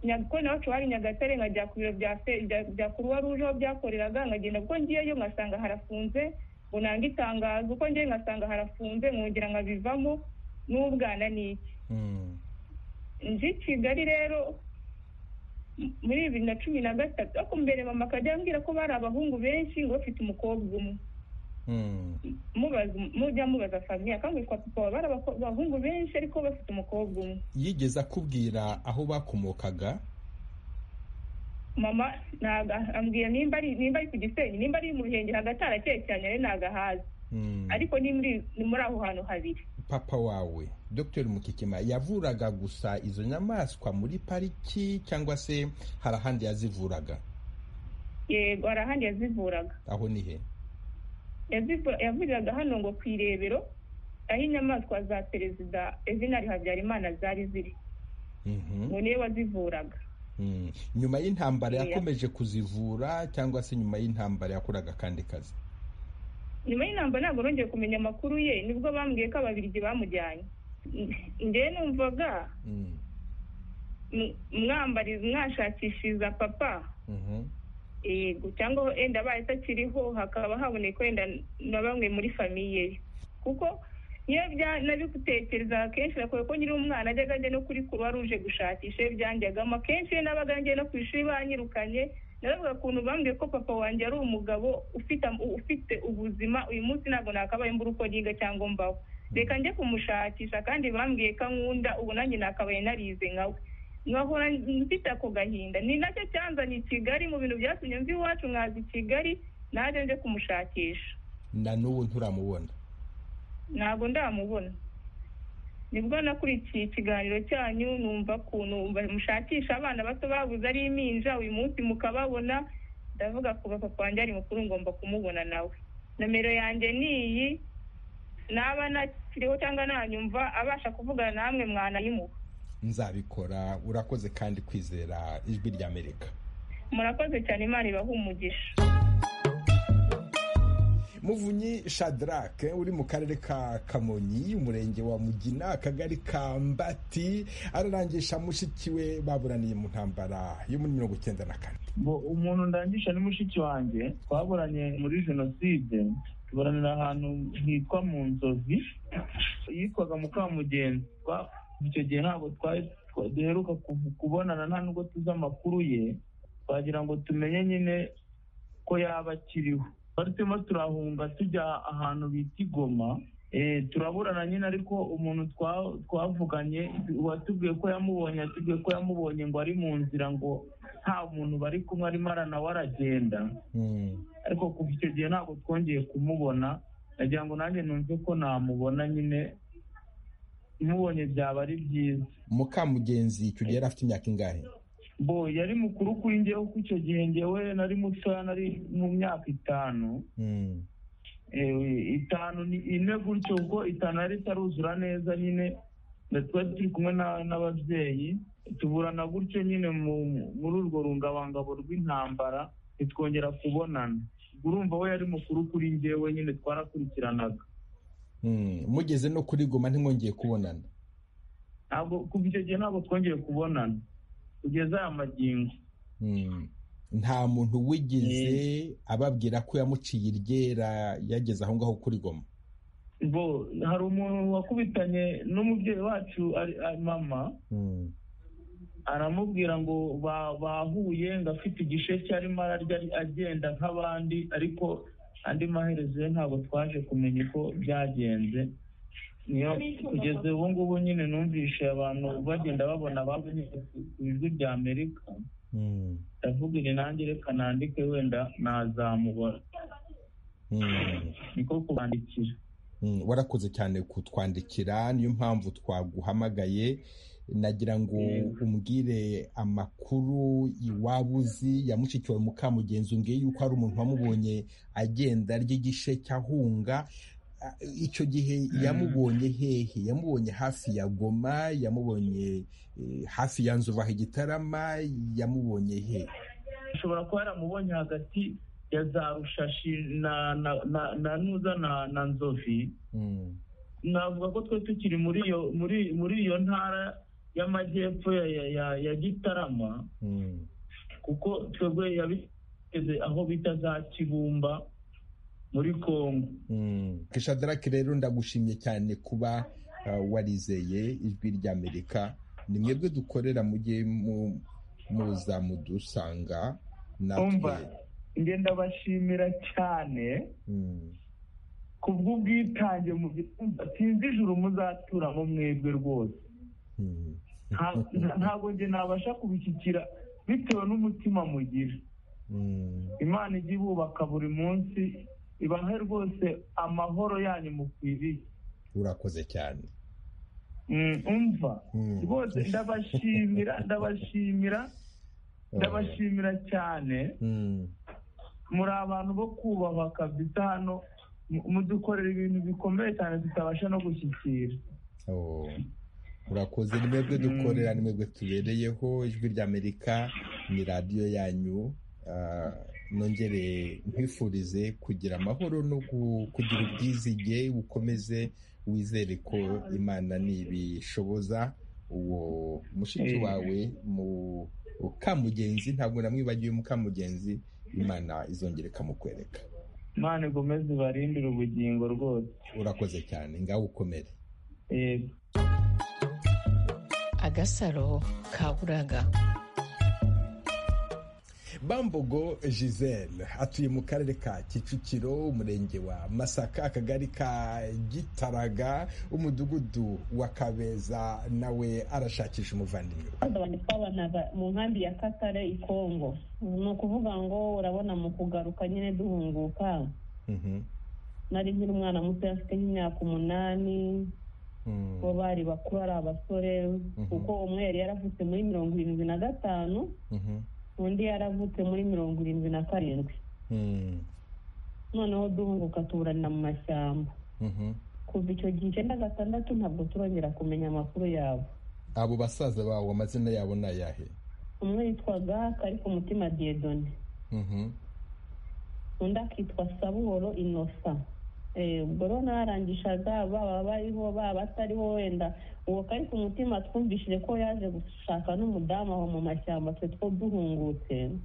Speaker 11: nyakoni wacu hari nyagatare nkajya ku biro bya se- bya- bya kuruwa ruje aho byakoreraga nkagenda kuko ngiyeyo nkasanga harafunze ngo nange itangazo uko ngiye nkasanga harafunze nkongera nkabivamo n'ubwana ni iki
Speaker 1: mhm.
Speaker 11: nje i kigali rero m- muri bibiri na cumi na gatatu ariko mbere mama akajya ambwira ko bari abahungu benshi ngo bafite umukobwa umwe
Speaker 1: Mm,
Speaker 11: mubaza mujya mubaza famiye akangurwa papa baba bari abako- abahungu benshi ariko bafite umukobwa umwe
Speaker 1: yigeze akubwira aho bakomokaga
Speaker 11: mama ntago ambwira nimba ari nimba ari ku gisenyi nimba ari mu ruhengeri hagati harakeye cyane rero ntago ahazi
Speaker 1: Mm,
Speaker 11: ariko ni muri ni muri aho hantu habiri
Speaker 1: papa wawe dr mukikima yavuraga gusa izo nyamaswa muri pariki cyangwa se hari ahandi yazivuraga
Speaker 11: yego hari ahandi yazivuraga
Speaker 1: aho ni he
Speaker 11: Yazivu- yavuriraga hano ngo ku irebero aho inyamaswa za perezida evinari habyarimana zari ziri
Speaker 1: Mhm,
Speaker 11: ngo niwe wazivuraga
Speaker 1: mm. nyuma y'intambara
Speaker 11: Yeah.
Speaker 1: yakomeje kuzivura cyangwa se nyuma y'intambara yakoraga akandi kazi
Speaker 11: nyuma y'inamba ntabwo nongeye kumenya amakuru ye nibwo bambwiye ko ababirigi bamujyanye ngewe numvaga
Speaker 1: Mm,
Speaker 11: m- mwambariza mwashakishiriza papa
Speaker 1: mhm,
Speaker 11: yego cyangwa wenda abaye atakiriho hakaba haboneka wenda na bamwe muri famiye ye kuko iyo bya- nabigutekereza akenshi nakoye ko nyiri umwana ajyaga ajya no kuri kuruwa ruje gushakisha iyo byanjyagamo akenshi iyo nabaga ngiye no ku ishuri banyirukanye naravuga ukuntu bambwiye ko papa wanjye ari umugabo ufite am- ufite ubuzima uyu munsi ntabwo nakabaye mbura uko niga cyangwa mbaho reka njye kumushakisha kandi bambwiye ko ankunda ubu nanjye nakabaye narize nkawe nkahora mfite ako gahinda ni nacyo cyanzanye i kigali mu bintu byatumye mva iwacu nkaza i kigali naje nje kumushakisha
Speaker 1: na n'ubu nturamubona
Speaker 11: ntabwo ndamubona nibwo nakurikiye ikiganiro cyanyu numva ukuntu mushakisha abana bato babuze ari impinja uyu munsi mukababona ndavuga ku ba papa wanjye ari mukuru ngomba kumubona nawe nomero yanjye ni iyi naba nakiriho cyangwa nanyumva abasha kuvugana namwe mwanayimuha
Speaker 1: nzabikora urakoze kandi kwizera ijwi ry'amerika
Speaker 11: murakoze cyane imana ibaha umugisha
Speaker 1: muvunyi shadrack uri mu karere ka kamonyi umurenge wa mugina akagari ka mbati ararangisha mushiki we baburaniye mu ntambara yo muri mirongo icyenda na kane
Speaker 12: ngo umuntu ndangisha ni mushiki wanjye twaburanye muri jenoside tuburanira ahantu hitwa mu nzozi yitwaga mukamugenzi Twa- icyo gihe ntabwo twari twa- duheruka kuv- kubonana nta nubwo tuzi amakuru ye twagira ngo tumenye nyine ko yaba akiriho twari turimo turahunga tujya ahantu bita igoma Eh, turaburana nyine ariko umuntu twa- twavuganye uwatubwiye ko yamubonye yatubwiye ko yamubonye ngo ari mu nzira ngo nta muntu bari kumwe arimo aranawe aragenda ariko kuva icyo gihe ntabwo twongeye kumubona nagira ngo nanjye numve ko namubona nyine mubonye byaba ari byiza
Speaker 1: mukamugenzi icyo gihe yari afite imyaka ingahe
Speaker 12: bo yari mukuru kuri njyewe kuko icyo gihe njyewe nari mutoya nari mu myaka itanu
Speaker 1: Mm,
Speaker 12: Eh, itanu ni ine gutyo kuko itanu yari itaruzura neza nyine na twari turi kumwe na- n'ababyeyi tuburana gutyo nyine mu- muri urwo rungabangabo rw'intambara ntitwongera kubonana urumva we yari mukuru kuri njyewe nyine twarakurikiranaga
Speaker 1: mm. mugeze no kuri goma ntimwongeye kubonana
Speaker 12: ntabwo kuva icyo gihe ntabwo twongeye kubonana kugeza aya magingo
Speaker 1: Mm. nta muntu wigeze ababwira ko yamuciye iryera yageze aho ngaho kuri goma
Speaker 12: bo hari umuntu wakubitanye n'umubyeyi wacu ari- ari mama
Speaker 1: Mm,
Speaker 12: aramubwira ngo ba- bahuye ngo afite igisheke arimo ararya ari- agenda nk'abandi ariko andi maherezo ye ntabwo twaje kumenya uko byagenze niyo kugeza ubu ngubu nyine numvishe abantu bagenda babona babonye ku ijwi rya amerika ndavuga iri nanjye reka nandike wenda nazamubona niko kubandikira
Speaker 1: warakoze cyane kutwandikira niyo mpamvu twaguhamagaye nagira ngo umbwire amakuru iwaba uzi ya mushikiwe mukamugenzi umbwiye yuko hari umuntu wamubonye agenda ry'igishe cyahunga icyo gihe yamubonye hehe yamubonye hafi ya goma yamubonye hafi ya nzu igitarama yamubonye hehe
Speaker 12: ashobora kuba yaramubonye hagati ya za rushashi na na na na nuza na na nzovi navuga ko twe tukiri muri iyo muri muri iyo ntara y'amajyepfo ya ya ya, ya gitarama kuko twebwe yabigeze aho bita za kibumba muri kongo
Speaker 1: kishadaraki rero ndagushimye cyane kuba warizeye ijwi ry'amerika ni mwebwe dukorera mujye muza mudusanga natwe
Speaker 12: ngenda bashimira cyane kubw'ubwitange mu gitumba sinzi ijuru muzaturamo mwebwe rwose ntabwo njye nabasha kubishyikira bitewe n'umutima mugira imana ijya ibubaka buri munsi ibahe rwose amahoro yanyu mukwiriye
Speaker 1: urakoze cyane
Speaker 12: umva rwose ndabashimira ndabashimira ndabashimira cyane muri abantu bo kubahwa kabisa hano mudukorera ibintu bikomeye cyane tutabasha no gushyikira
Speaker 1: murakoze ni mwebwe dukorera ni mwebwe tubereyeho ijwi ry'amerika ni radiyo yanyu nongere nkwifurize kugira amahoro no kugira ubwizige ukomeze wizere ko imana ntibishoboza uwo mushiki wawe mu mukamugenzi ntabwo namwibagiwe mukamugenzi imana izongera ikamukwereka
Speaker 12: imana igomeze ibarindire ubugingo rwose
Speaker 1: urakoze cyane ngaho ukomere
Speaker 2: agasaro kaburaga
Speaker 1: bambogo giselle atuye mu karere ka kicukiro umurenge wa masaka akagari ka gitaraga umudugudu wa kabeza nawe arashakisha umuvandimwe
Speaker 13: abantu twabanaga mu nkambi ya katare i kongo ni ukuvuga ngo urabona mu kugaruka nyine duhunguka nari nkiri umwana muto afite nk'imyaka umunani bo bari bakuru ari abasore kuko umwe yari yaravutse muri mirongo irindwi na gatanu undi yaravutse muri mirongo irindwi na karindwi noneho duhunguka tuburanira mu mashyamba kuva icyo gihe icyenda gatandatu ntabwo turongera kumenya amakuru yabo
Speaker 1: abo basaza bawe amazina yabo ni ayahe
Speaker 13: umwe yitwaga kari ku mutima diyedone undi akitwa sabuhoro inosa ubwo rero narangishaga baba bariho baba batariho wenda uwo kari ku mutima twumvishije ko yaje gushaka n'umudamu aho mu mashyamba twe two duhungutse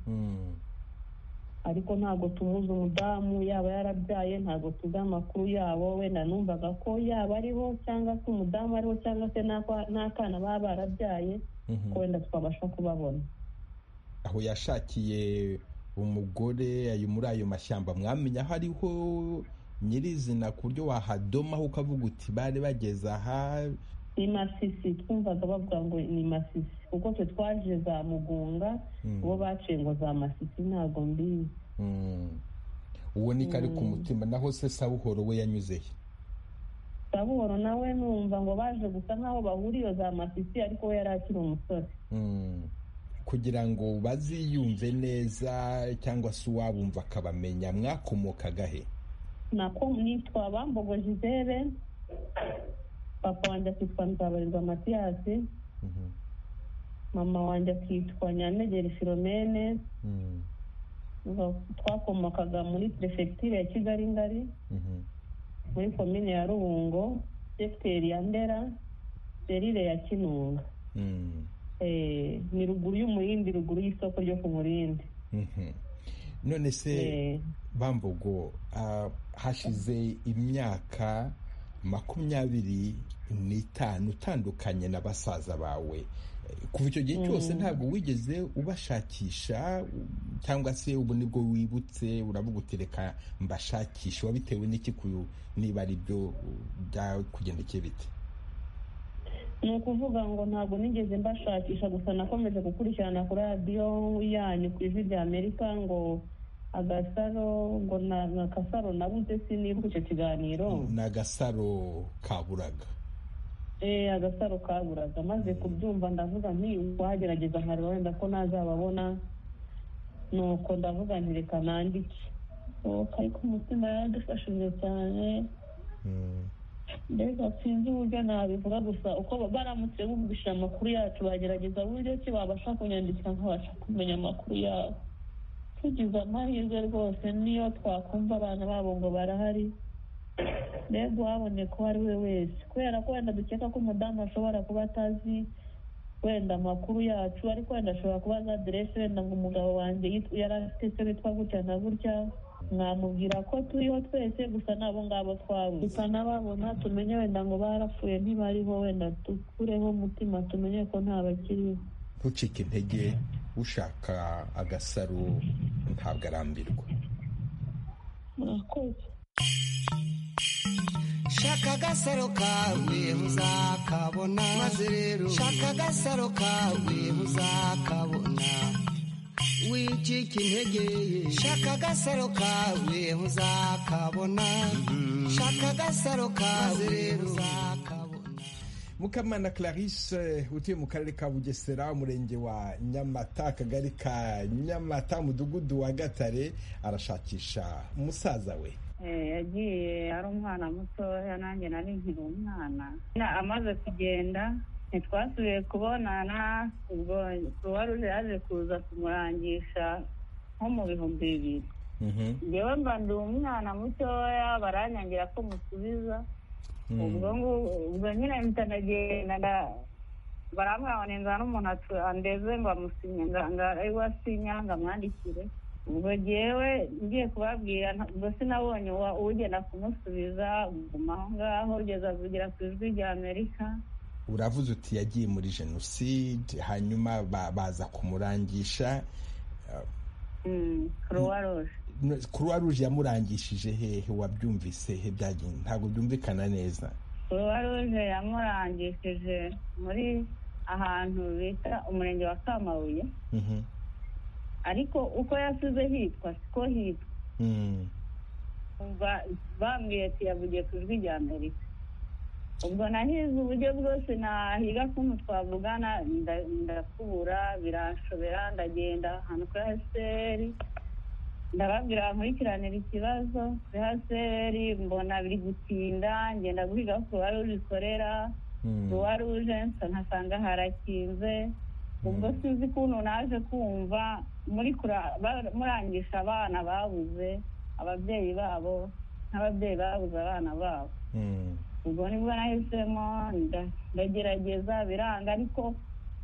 Speaker 13: ariko ntabwo tumuzi umudamu yaba yarabyaye ntabwo tuzi amakuru yabo wenda numvaga ko yaba ariho cyangwa se umudamu ariho cyangwa se n'akana baba barabyaye ko wenda twabasha kubabona
Speaker 1: aho yashakiye umugore muri ayo mashyamba mwamenya aho ariho nyirizina ku buryo wahadomaho ukavuga uti bari bageze aha
Speaker 13: ni masisi twumvaga bavuga ngo ni masisi kuko twe twaje za mugunga bo baciye ngo za masisi ntabwo mbizi
Speaker 1: uwo ni kari ku mutima naho se sabuhoro we yanyuze he
Speaker 13: sabuhoro nawe numva ngo baje gusa nk'aho bahuriye za masisi ariko we yari akiri umusore
Speaker 1: kugira ngo baziyumve neza cyangwa se uwabumva akabamenya mwakomokaga he
Speaker 13: nako nitwa bambogo jizere papa wanjye akitwa nzabarirwa matiyasi mama wanjye akitwa nyanegeri filomene twakomokaga muri perefegitire ya kigali ngari muri komine ya rubungo sekiteri ya ndera serire ya kinunga ni ruguru y'umurindi ruguru y'isoko ryo ku murindi
Speaker 1: none se bambogo hashize imyaka makumyabiri n'itanu utandukanye na basaza bawe kuva icyo gihe cyose ntabwo wigeze ubashakisha cyangwa se ubu nibwo wibutse uravuga uti reka mbashakishe wabitewe n'iki niba ari byo byakugendekeye bite
Speaker 13: ni ukuvuga ngo ntabwo nigeze mbashakisha gusa nakomeje gukurikirana kuri radiyo yanyu ku ijwi rya amerika ngo agasaro ngo ni agasaro nabuze sinibuka icyo kiganiro
Speaker 1: ni agasaro kaburaga
Speaker 13: eee agasaro kaburaga maze kubyumva ndavuga nti wagerageza nkareba wenda ko nazababona nuko ndavuga nti reka nandike ariko umutima yaradufashije cyane mbega sinzi uburyo nabivuga gusa uko baramutse bumvise amakuru yacu bagerageza uburyo ki babasha kunyandikira nkabasha kumenya amakuru yabo tugize amahirwe rwose niyo twakumva abana babo ngo barahari mbega uwaboneka uwo ari we wese kubera ko wenda dukeka ko umudamu ashobora kuba atazi wenda amakuru yacu ariko wenda ashobora kuba azi aderese wenda ngo umugabo wanjye yari afite se witwa gutya na gutya mwamubwira ko turiho twese gusa n'abo ngabo twabuze gusa n'ababona tumenye wenda ngo barapfuye ntibariho wenda dukureho umutima tumenye ko nta bakiriho
Speaker 1: ntucike intege ushaka agasaro ntabwo arambirwa
Speaker 13: murakoze
Speaker 9: shaka agasaro kawe uzakabona maze rero shaka agasaro kawe uzakabona wicika intege shaka agasaro kawe uzakabona shaka agasaro kawe uzakabona
Speaker 1: mukamana clarisse utuye mu karere ka bugesera umurenge wa nyamata akagari ka nyamata umudugudu wa gatare arashakisha umusaza we
Speaker 14: yagiye ari umwana mutoya nanjye nari nkiri umwana amaze kugenda ntitwasubiye kubonana ubwo kuba ruje yaje kuza kumurangisha nko mu bihumbi bibiri ngewe mba ndi umwana mutoya baranyangira ko musubiza ubwo ubwo nyine mpita ndagenda barambwira ngo ninzana n'umuntu andeze ngo amusinye ngo asinya ngo amwandikire ubwo ngewe ngiye kubabwira ubwo sinabonye ugenda kumusubiza guma aho ngaho ugeza kugira ku ijwi rya amerika
Speaker 1: uravuze uti yagiye muri jenoside hanyuma baza kumurangisha kuruwa ruje yamurangishije hehe wabyumvise he byagiye ntabwo byumvikana neza
Speaker 14: kuruwa ruje yamurangishije muri ahantu bita umurenge wa kamabuye ariko uko yasize hitwa siko hitwa bambwiye ati yavugiye ku ijwi rya amerika ubwo nahize uburyo bwose nahiga kumwe twavugana ndakubura biranshobera ndagenda ahantu kuri haseri ndababwira nkurikiranira ikibazo kuri haseri mbona biri gutinda ngenda guhiga aho kuruwa ruje ikorera kuruwa ruje nkasanga harakinze ubwo sinzi ukuntu naje kumva murangisha abana babuze ababyeyi babo n'ababyeyi babuze abana babo ubwo nibwo nahisemo ndagerageza biranga ariko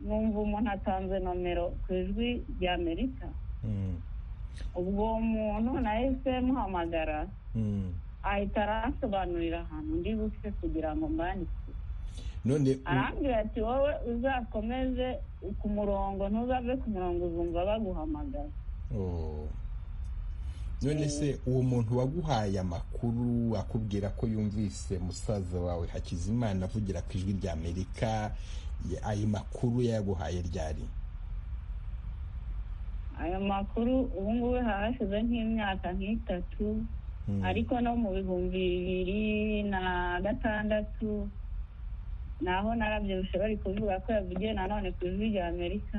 Speaker 14: numva umuntu atanze nomero ku ijwi rya amerika ubwo uwo muntu nahise muhamagara ahita aransobanurira ahantu ndi buke kugira ngo mbandikire arambwira ati wowe uzakomeze ku murongo ntuzave ku murongo uzumva baguhamagara
Speaker 1: none se uwo muntu waguhaye amakuru akubwira ko yumvise musaza wawe hakizimana avugira ku ijwi rya amerika ayo makuru yaguhaye ryari
Speaker 14: ayo makuru ubu ngubu hashize nk'imyaka nk'itatu ariko no mu bihumbi bibiri na gatandatu naho narabyibushye bari kuvuga ko yavugiye nanone ku ijwi rya amerika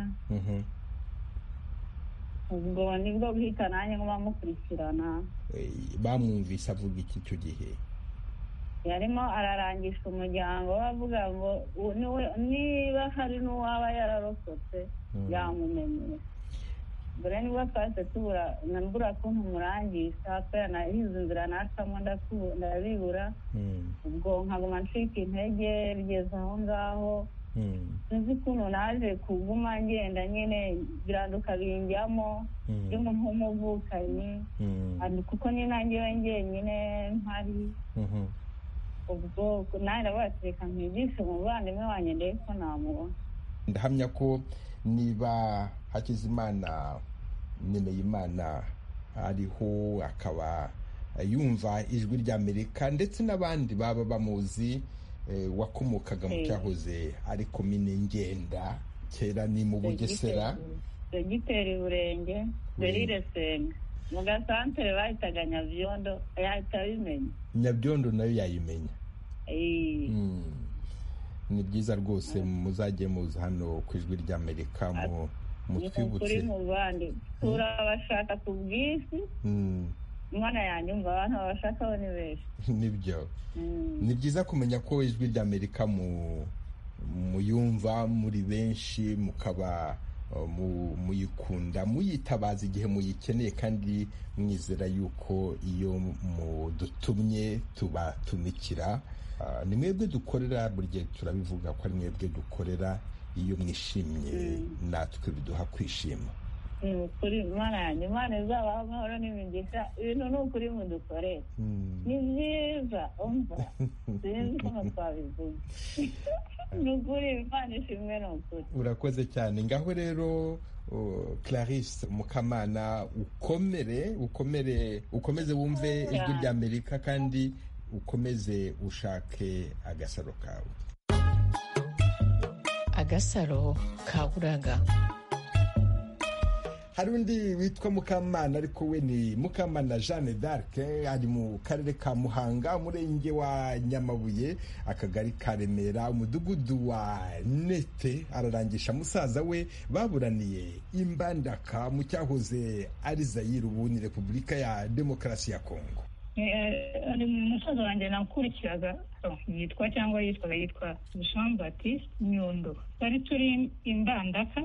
Speaker 14: ubwo nibwo guhita nanjye ngo bamukurikirana
Speaker 1: bamwumvise avuga iki icyo gihe
Speaker 14: yarimo ararangisha umuryango we avuga ngo niba hari n'uwaba yararokotse yamumenyera mbere nibwo twahise tubura mbura kuntu murangisha kubera nahize inzira nacamo ndabibura ubwo nkaguma ncika intege bigeze aho ngaho sinzi ukuntu naje kuguma ngenda nyine biranduka binjyamo ndimo nk'umuvukanyi kuko ni nangewe njyenyine mpari ubwo nanjye ndavuga ati reka mwigishe umuvandimwe wanjye ndebe ko namubona
Speaker 1: ndahamya ko niba hakizimana Nyineyimana ariho akaba yumva ijwi ry'amerika ndetse n'abandi baba bamuzi wakomokaga mu cyahoze ari komine ngenda kera ni mu bugesera
Speaker 14: dogiteri burenge berire senga mu gasantere bahitaga nyabyondo yahita abimenya
Speaker 1: nyabyondo nayo yayimenya ni byiza rwose muzajye muza hano ku ijwi ry'amerika mutwibutse
Speaker 14: kuri mu bandi turabashaka ku bw'isi umwana yanyumva abantu babashakaho ni benshi
Speaker 1: nibyo ni byiza kumenya ko ijwi ry'amerika muyumva muri benshi mukaba muyikunda muyitabaza igihe muyikeneye kandi mwizera yuko iyo mudutumye tubatumikira ni mwebwe dukorera buri gihe turabivuga ko ari mwebwe dukorera iyo mwishimye natwe biduha kwishima
Speaker 14: ni ukuri imana yanjye imana izabaha amahoro n'imigisha ibintu ni ukuri mudukorera ni byiza umva sinzi ukuntu twabivuga ni ukuri imana ishimwe ni ukuri
Speaker 1: urakoze cyane ngaho rero clarisse mukamana ukomere ukomere ukomeze wumve ijwi ry'amerika kandi ukomeze ushake agasaro kawe
Speaker 2: agasaro kaburaga
Speaker 1: hari undi witwa mukamana ariko we ni mukamana jeanne d'arc ari mu karere ka muhanga umurenge wa nyamabuye akagari ka remera umudugudu wa nete ararangisha musaza we baburaniye imbandaka mu cyahoze ari zayire ubu ni repubulika ya demokarasi ya kongo
Speaker 15: ari umusaza wanjye nakurikiraga yitwa cyangwa yitwaga yitwa jean batiste nyundo twari turi imbandaka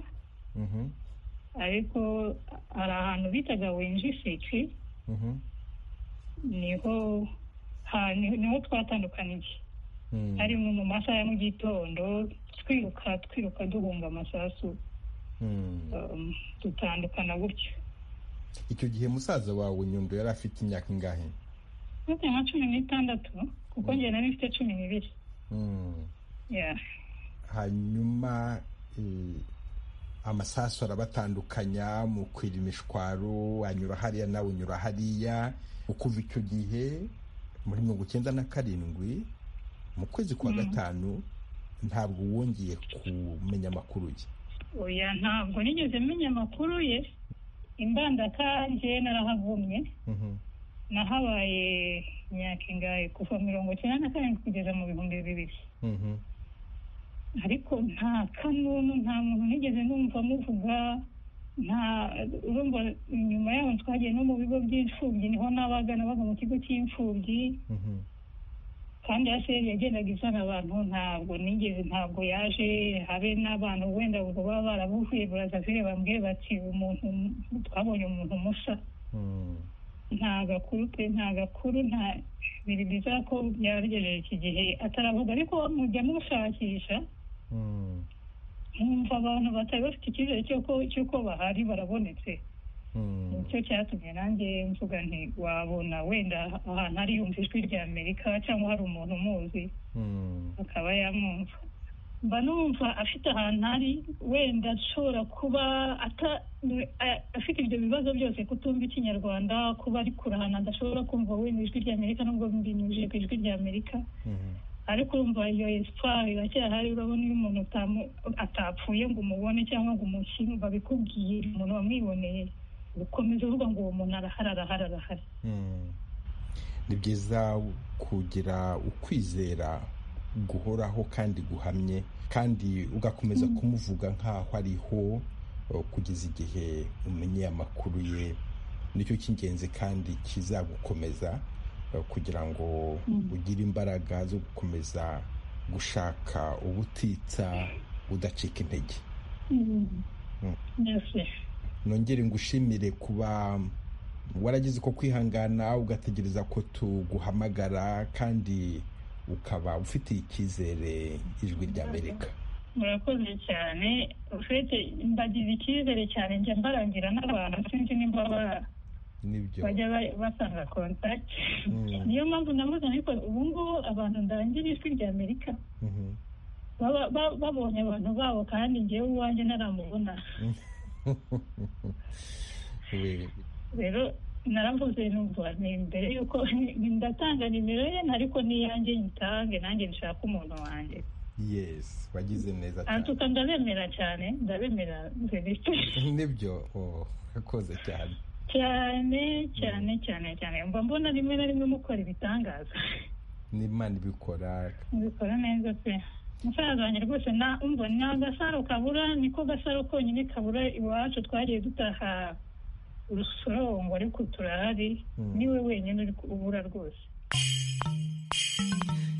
Speaker 15: ariko hari ahantu bitaga wenjiseke niho niho twatandukaniye harimo mu masaha ya mu gitondo twiruka twiruka duhunga amasasu dutandukana gutyo
Speaker 1: icyo gihe musaza wawe nyundo yari afite imyaka ingahe
Speaker 15: mfite nka cumi n'itandatu kuko njye nari mfite cumi n'ibiri
Speaker 1: hanyuma amasasu arabatandukanya mu kwira imishwaro anyura hariya nawe unyura hariya ukuva icyo gihe muri mirongo icyenda na karindwi mu kwezi kwa gatanu ntabwo wongeye kumenya amakuru ye
Speaker 15: oya ntabwo nigeze menya amakuru ye imbandaka njye narahagumye nahabaye imyaka ingahe kuva mirongo icyenda na karindwi kugeza mu bihumbi bibiri ariko nta kanunu nta muntu nigeze numva muvuga nta urumva nyuma yaho twagiye no mu bigo by'imfubyi niho nabaga nabaga mu kigo cy'imfubyi kandi aseri yagendaga izana abantu ntabwo nigeze ntabwo yaje habe n'abantu wenda ubwo baba barabuhuye burazavire bambwiye bati umuntu twabonye umuntu musa nta gakuru pe nta gakuru nta biri byiza ko byabigejeje iki gihe ataravuga ariko mujya mushakisha nkumva abantu batari bafite icyizere cy'uko bahari barabonetse nicyo cyatumye nanjye mvuga nti wabona wenda ahantu hari yumva ijwi rya amerika cyangwa hari umuntu umuzi akaba yamwumva mba numva afite ahantu ari wenda ashobora kuba afite ibyo bibazo byose kutumva ikinyarwanda kuba ari kurahana adashobora kumva wenda ijwi ry'amerika nubwo mbinyujije ku ijwi ry'amerika ariko urumva iyo esipari iracyahari urabona iyo umuntu atapfuye ngo umubone cyangwa ngo umushyire babikubwiye umuntu wamwiboneye ukomeza uvuga ngo uwo muntu arahari arahari arahari
Speaker 1: ni byiza kugira ukwizera guhoraho kandi guhamye kandi ugakomeza kumuvuga nk'aho ariho kugeza igihe umenye amakuru ye nicyo cy'ingenzi kandi kizagukomeza kugira ngo ugire imbaraga zo gukomeza gushaka ubutitsa udacika intege nongere ngushimire kuba waragize uko kwihangana ugategereza ko tuguhamagara kandi ukaba ufitiye icyizere ijwi ry'amerika
Speaker 15: murakoze cyane ufite mbagize icyizere cyane njya mbarangira n'abantu sinzi nimba bajya basanga kontakiti niyo mpamvu navuze ariko ubu ngubu abantu ndangira ijwi ry'amerika babonye abantu babo kandi ngewe uwanjye ntaramubona rero naravuze numva ni imbere yuko ndatanga nimero ye ariko n'iyanjye nyitange nanjye nshaka umuntu wanjye
Speaker 1: yesi wagize neza
Speaker 15: cyane ndabemera cyane ndabemera verisite
Speaker 1: nibyo urakoze cyane
Speaker 15: cyane cyane cyane cyane mba mbona rimwe na rimwe mukora ibitangaza
Speaker 1: n'imana ibikora
Speaker 15: bikora neza pe umusaza wanjye rwose umva ni agasaro kabura niko gasaro konyine kabura iwacu twariye dutaha urusorongo ariko turahari niwe wenyine uri kubura rwose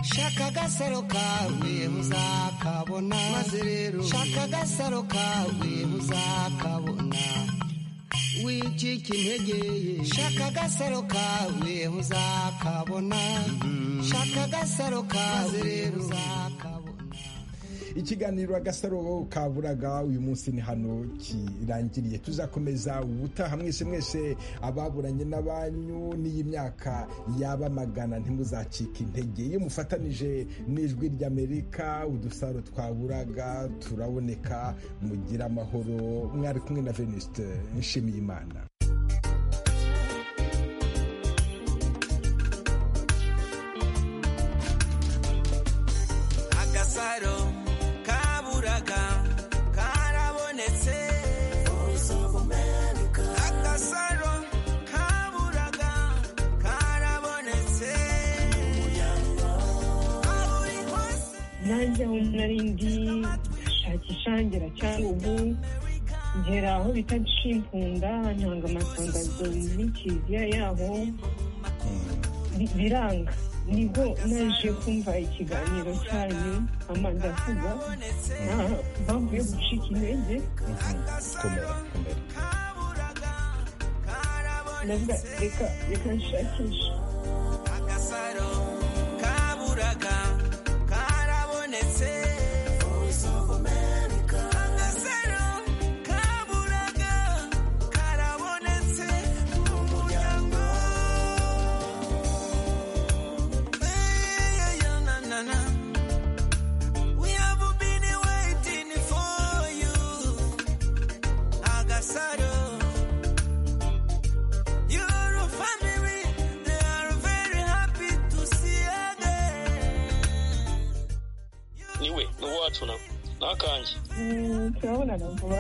Speaker 9: shaka agasaro kawe uzakabona maze rero shaka agasaro kawe uzakabona wicika intege ye shaka agasaro kawe uzakabona shaka agasaro kawe uzakabona
Speaker 1: ikiganiro agasaro kaburaga uyu munsi ni hano kirangiriye tuzakomeza ubutaha mwese mwese ababuranye n'abanyu n'iyi myaka yaba magana ntimuzacike intege iyo mufatanije n'ijwi ry'amerika udusaro twaburaga turaboneka mugira amahoro mwari kumwe na venisite nshimiye imana
Speaker 6: nanjye aho nari ndi shakisha ngera cyangwa ubu ngera aho bita nshinkunda ntanga amatangazo muri kiliziya yaho biranga nibwo naje kumva ikiganiro cyanyu amanda avuga mpamvu yo gucika intege navuga reka reka nshakisha
Speaker 7: niwe ni uwacu nawe ni akanjye
Speaker 6: turabonana vuba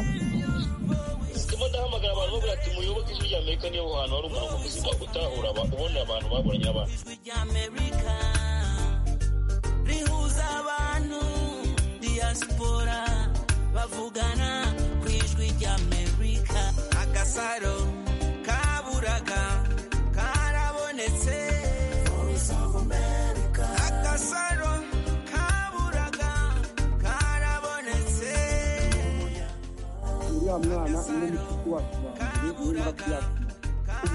Speaker 7: sitimo ndahamagara abantu bavuga ati muyoboke ijwi rya amerika niyo hantu hari umurongo muzima utahura ubona abantu baburanye n'abantu
Speaker 10: rihuza abantu diaspora bavugana ku ijwi rya amerika agasaro kaburaga karabonetse agasaro kaburaga karabonetse
Speaker 4: uriya mwana niwe mushuti wacu wa mbere niwe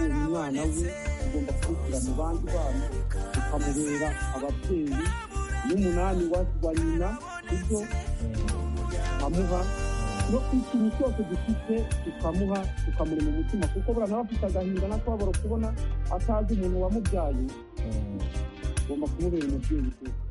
Speaker 4: murabyakira ubonye umwana we ugomba kumushyira mu bandi bana ukamubera ababyeyi n'umunani wa nyina ibyo tukamuha no ku ikintu cyose dufite tukamuha tukamuri mu mutima kuko buriya nawe afite agahinda n'akababaro kubona atazi umuntu wamubyaye ugomba kumubera umubyeyi rwose